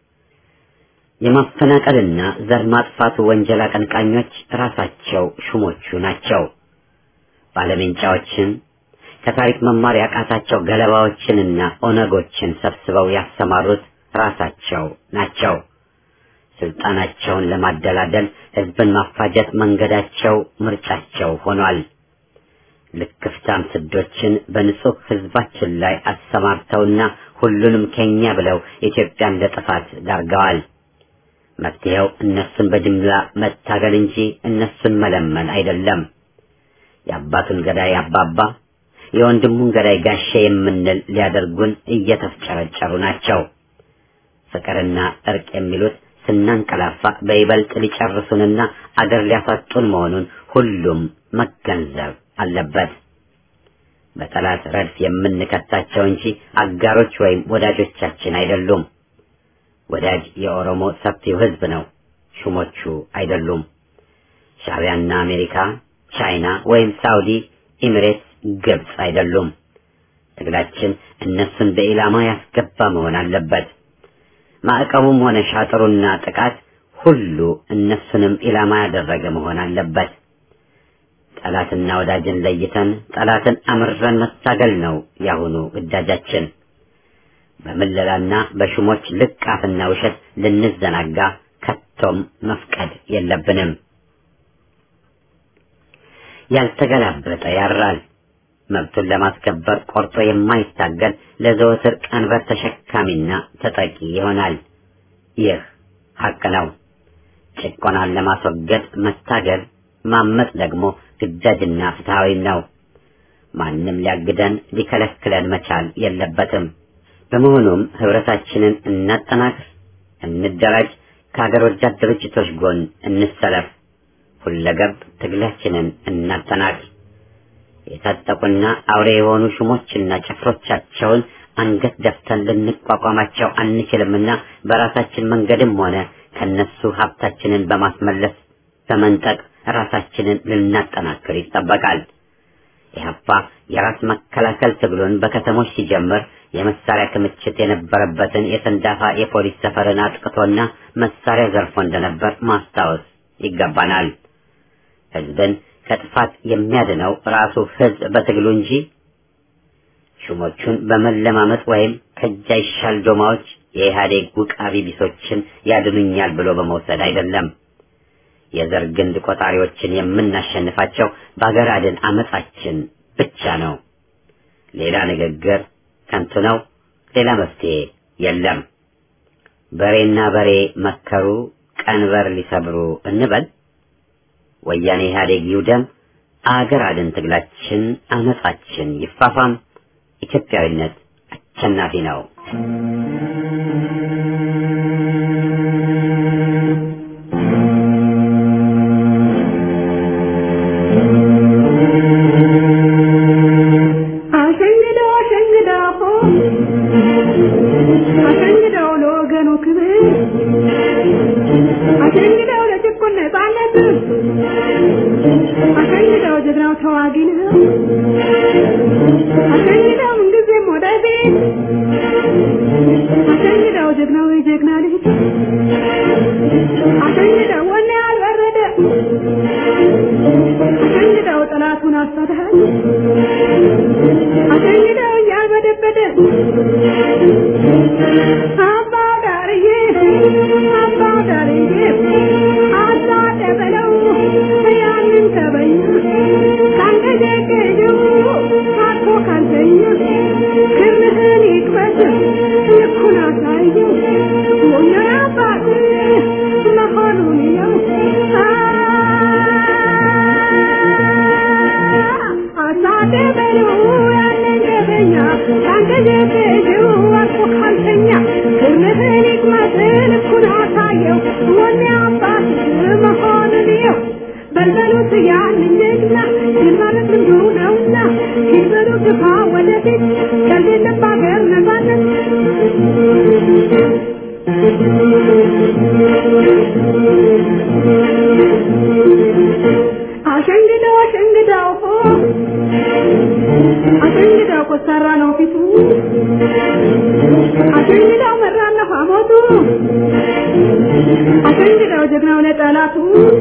የማፈናቀልና ዘር ማጥፋቱ ወንጀል አቀንቃኞች ራሳቸው ሹሞቹ ናቸው። ባለሜንጫዎችን ከታሪክ መማር ያቃታቸው ገለባዎችንና ኦነጎችን ሰብስበው ያሰማሩት ራሳቸው ናቸው። ስልጣናቸውን ለማደላደል ህዝብን ማፋጀት መንገዳቸው፣ ምርጫቸው ሆኗል። ልክፍታም ስዶችን በንጹህ ህዝባችን ላይ አሰማርተውና ሁሉንም ከኛ ብለው ኢትዮጵያን ለጥፋት ዳርገዋል። መፍትሄው እነሱን በጅምላ መታገል እንጂ እነሱን መለመን አይደለም። የአባቱን ገዳይ አባባ የወንድሙን ገዳይ ጋሼ የምንል ሊያደርጉን እየተፍጨረጨሩ ናቸው። ፍቅርና እርቅ የሚሉት ስናንቀላፋ በይበልጥ ሊጨርሱንና አገር ሊያሳጡን መሆኑን ሁሉም መገንዘብ አለበት። በጠላት ረድፍ የምንከታቸው እንጂ አጋሮች ወይም ወዳጆቻችን አይደሉም። ወዳጅ የኦሮሞ ሰፊው ህዝብ ነው፣ ሹሞቹ አይደሉም። ሻዕቢያና አሜሪካ ቻይና ወይም ሳውዲ፣ ኤሚሬትስ፣ ግብጽ አይደሉም። ትግላችን እነሱን በኢላማ ያስገባ መሆን አለበት። ማዕቀቡም ሆነ ሻጥሩና ጥቃት ሁሉ እነሱንም ኢላማ ያደረገ መሆን አለበት። ጠላትና ወዳጅን ለይተን ጠላትን አምረን መታገል ነው ያሁኑ ግዳጃችን። በምለላና በሹሞች ልቃፍና ውሸት ልንዘናጋ ከቶም መፍቀድ የለብንም። ያልተገላበጠ ያራል። መብቱን ለማስከበር ቆርጦ የማይታገል ለዘወትር ቀንበር ተሸካሚና ተጠቂ ይሆናል። ይህ ሀቅ ነው። ጭቆናን ለማስወገድ መታገል፣ ማመጥ ደግሞ ግዳጅና ፍትሐዊም ነው። ማንም ሊያግደን ሊከለክለን መቻል የለበትም። በመሆኑም ህብረታችንን እናጠናክር፣ እንደራጅ፣ ከሀገር ወዳድ ድርጅቶች ጎን እንሰለፍ፣ ሁለገብ ትግላችንን እናጠናክር። የታጠቁና አውሬ የሆኑ ሹሞችና ጭፍሮቻቸውን አንገት ደፍተን ልንቋቋማቸው አንችልምና በራሳችን መንገድም ሆነ ከነሱ ሀብታችንን በማስመለስ በመንጠቅ ራሳችንን ልናጠናክር ይጠበቃል። ኢህአፓ የራስ መከላከል ትግሉን በከተሞች ሲጀምር የመሳሪያ ክምችት የነበረበትን የሰንዳፋ የፖሊስ ሰፈርን አጥቅቶና መሳሪያ ዘርፎ እንደነበር ማስታወስ ይገባናል። ህዝብን ከጥፋት የሚያድነው ራሱ ህዝብ በትግሉ እንጂ ሹሞቹን በመለማመጥ ወይም ከእጅ አይሻል ዶማዎች የኢህአዴግ ውቃቢ ቢሶችን ያድኑኛል ብሎ በመውሰድ አይደለም። የዘር ግንድ ቆጣሪዎችን የምናሸንፋቸው በአገር አድን አመጻችን ብቻ ነው። ሌላ ንግግር ከንቱ ነው። ሌላ መፍትሄ የለም። በሬና በሬ መከሩ ቀንበር ሊሰብሩ እንበል። ወያኔ ኢህአዴግ ይውደም። አገር አድን ትግላችን አመጻችን ይፋፋም። ኢትዮጵያዊነት አሸናፊ ነው።
አሸንግደው አሸንግደው አሸንግደው ለወገኑ ክብር አሸኝደው ጀግናው ተዋጊ ነው አሸኝደው ምንጊዜም ወዳጄ አሸኝደው ጀግናው የጀግና ልጅ አሸኝደው ወኔ ያልበረደ አሸኝደው ጠላቱን አሳድሃል አሸኝደው እያልበደበደ አባ ዳርዬ አባ ዳርዬ አሳደ በለው ያንን ተበኛ ካንገጀገጀው አቶ ካልተኛ ክርምህን ይቅበት ልኩን አሳየው ሞኛ አባት መሆኑን የው አሳደ በለው ያንን ተበኛ ካንገጀገጀው አቶ ካልተኛ ክርምህን ይቅመት ልኩን አሳየው ሞኛ አባት መሆኑን የው በልበሉት ያንን ጀግና ድል ማለት ልምዱ ነውና ሲበሉ ግፋ ወደፊት ከሌለም በሀገር ነፃነት አሸንግደው አሸንግደው ሆ አሸንግደው ኮሰራ ነው ፊቱ አሸንግደው መራና ሐሞቱ አሸንግደው ጀግናው ለጠላቱ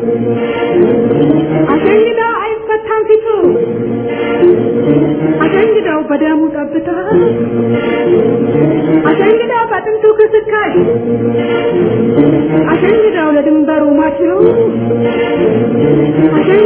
አሸንግደው አይፈታም ፊቱ አሸንግደው በደሙ ጠብታ አሸንግደው በጥንቱ ክስካሽ አሸንግደው ለድንበሩ ማችው አሸንግደው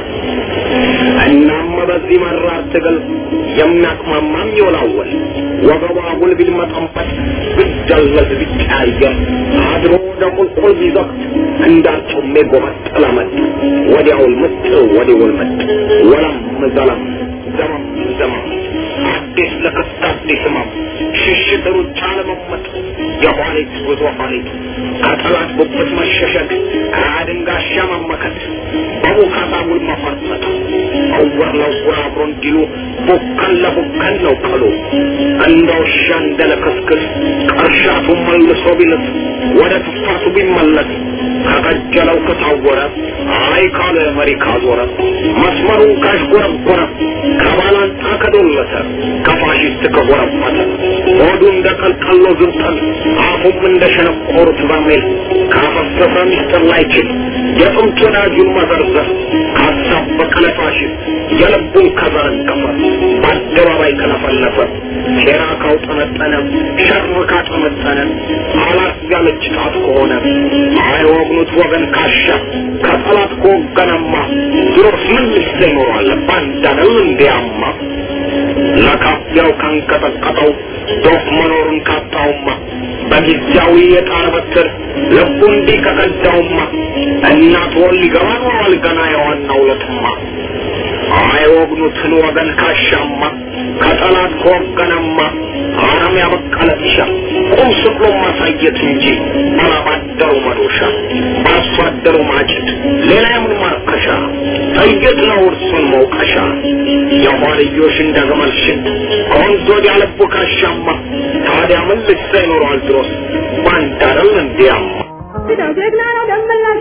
እናም በዚህ መራር ትግል የሚያቅማማም ይወላወል ወገቧ ጉልቢል መጠንፈት ብደለዝ ቢቀያየር አድሮ ደሙልቁል ቢዘግት እንዳርጩሜ ጎመጠለመጥ ወዲያውል ምጥ ወዲውል ምጥ ወለም ዘለም ዘመም ዘመም አዲስ ለክስት አዲስ ህመም ሽሽት ሩጫ ለመመጥ የኋሊት ጉዞ ኋሊት ከጠላት ጉብት መሸሸግ ከአድን ጋሻ መመከት በቡካታ ውል መፈርጠጥ እውር ለውር አብሮ እንዲሉ ቡከን ለቡከን ነው ቀሉ እንደ ውሻ እንደ ለክስክስ ቀርሻቱ መልሶ ቢልስ ወደ ትፋቱ ቢመለስ ከቀጀለው ከታወረ አይ ካለ መሪ ካዞረ መስመሩን ካሽጎረጎረ ከባላንጣ ከዶለተ ከፋሽስት ከጎረፈተ ሆዱ እንደ ቀልቀሎ ዝንጠል አፉም እንደ ሸነቆሩት በርሜል ካፈሰሰ ሚስጥር ላይችል የጥንት ወዳጁን መዘርዘር ካሳበቀ ለፋሽስት የልቡን ከዘረገፈ በአደባባይ ከለፈለፈ ሴራ ካውጠነጠነ ሸር ካጠመጠነ አላት ያለች ጣት ከሆነ አይወግኑት ወገን ካሻ ከጠላት ከወገነማ ድሮስ ምን ልሰ ይኖራል ባንዳነው እንዲያማ ለካፊያው ካንቀጠቀጠው ዶፍ መኖሩን ካጣውማ በጊዜያዊ የጣር በትር ልቡ እንዲህ ከቀዳውማ እናት ወል ሊገባ ኖሯል ገና የዋናው ለትማ አይወግኑትን ወገን ካሻማ ከጠላት ከወገነማ አረም ያበቀለ ጢሻ ቁም ስቅሎ ማሳየት እንጂ ባላባደሩ መዶሻ በአርሶ አደሩ ማጭድ ሌላ የምን ማርከሻ ጥይት ነው እርሱን መውቀሻ የኋልዮሽ እንደ ግመል ሽት ከወንዝ ወዲያ ልቡ ካሻማ ታዲያ ምን ልሳ ይኖረዋል ድሮስ ባንዳ አይደል እንዲያማ
ሄደው ጀግና ነው ደመላሽ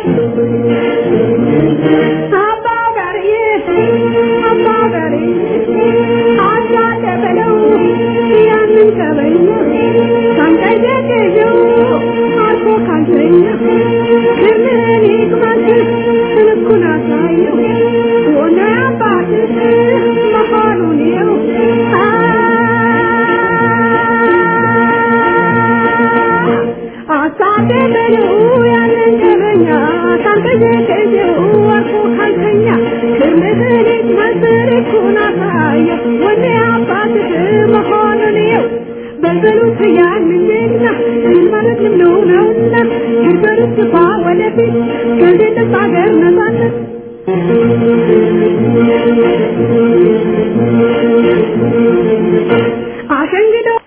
አባ ጋርዬ አባ ጋርዬ አሳደ በለው ያንን ተበኛ ካንቀዠቀዠው አልፎ ካልተኛ ክምን ይቅመት ልኩን አሳየው ሆነ አባትህ መሆኑን የው አሳደ በለው ያንን ተበኛ ካንቀዠቀዠው አልፎ ካልተኛ ክምን ይቅመት ልኩን አሳየው ወደ አባትህ መሆኑን የው በልበሉት ያንን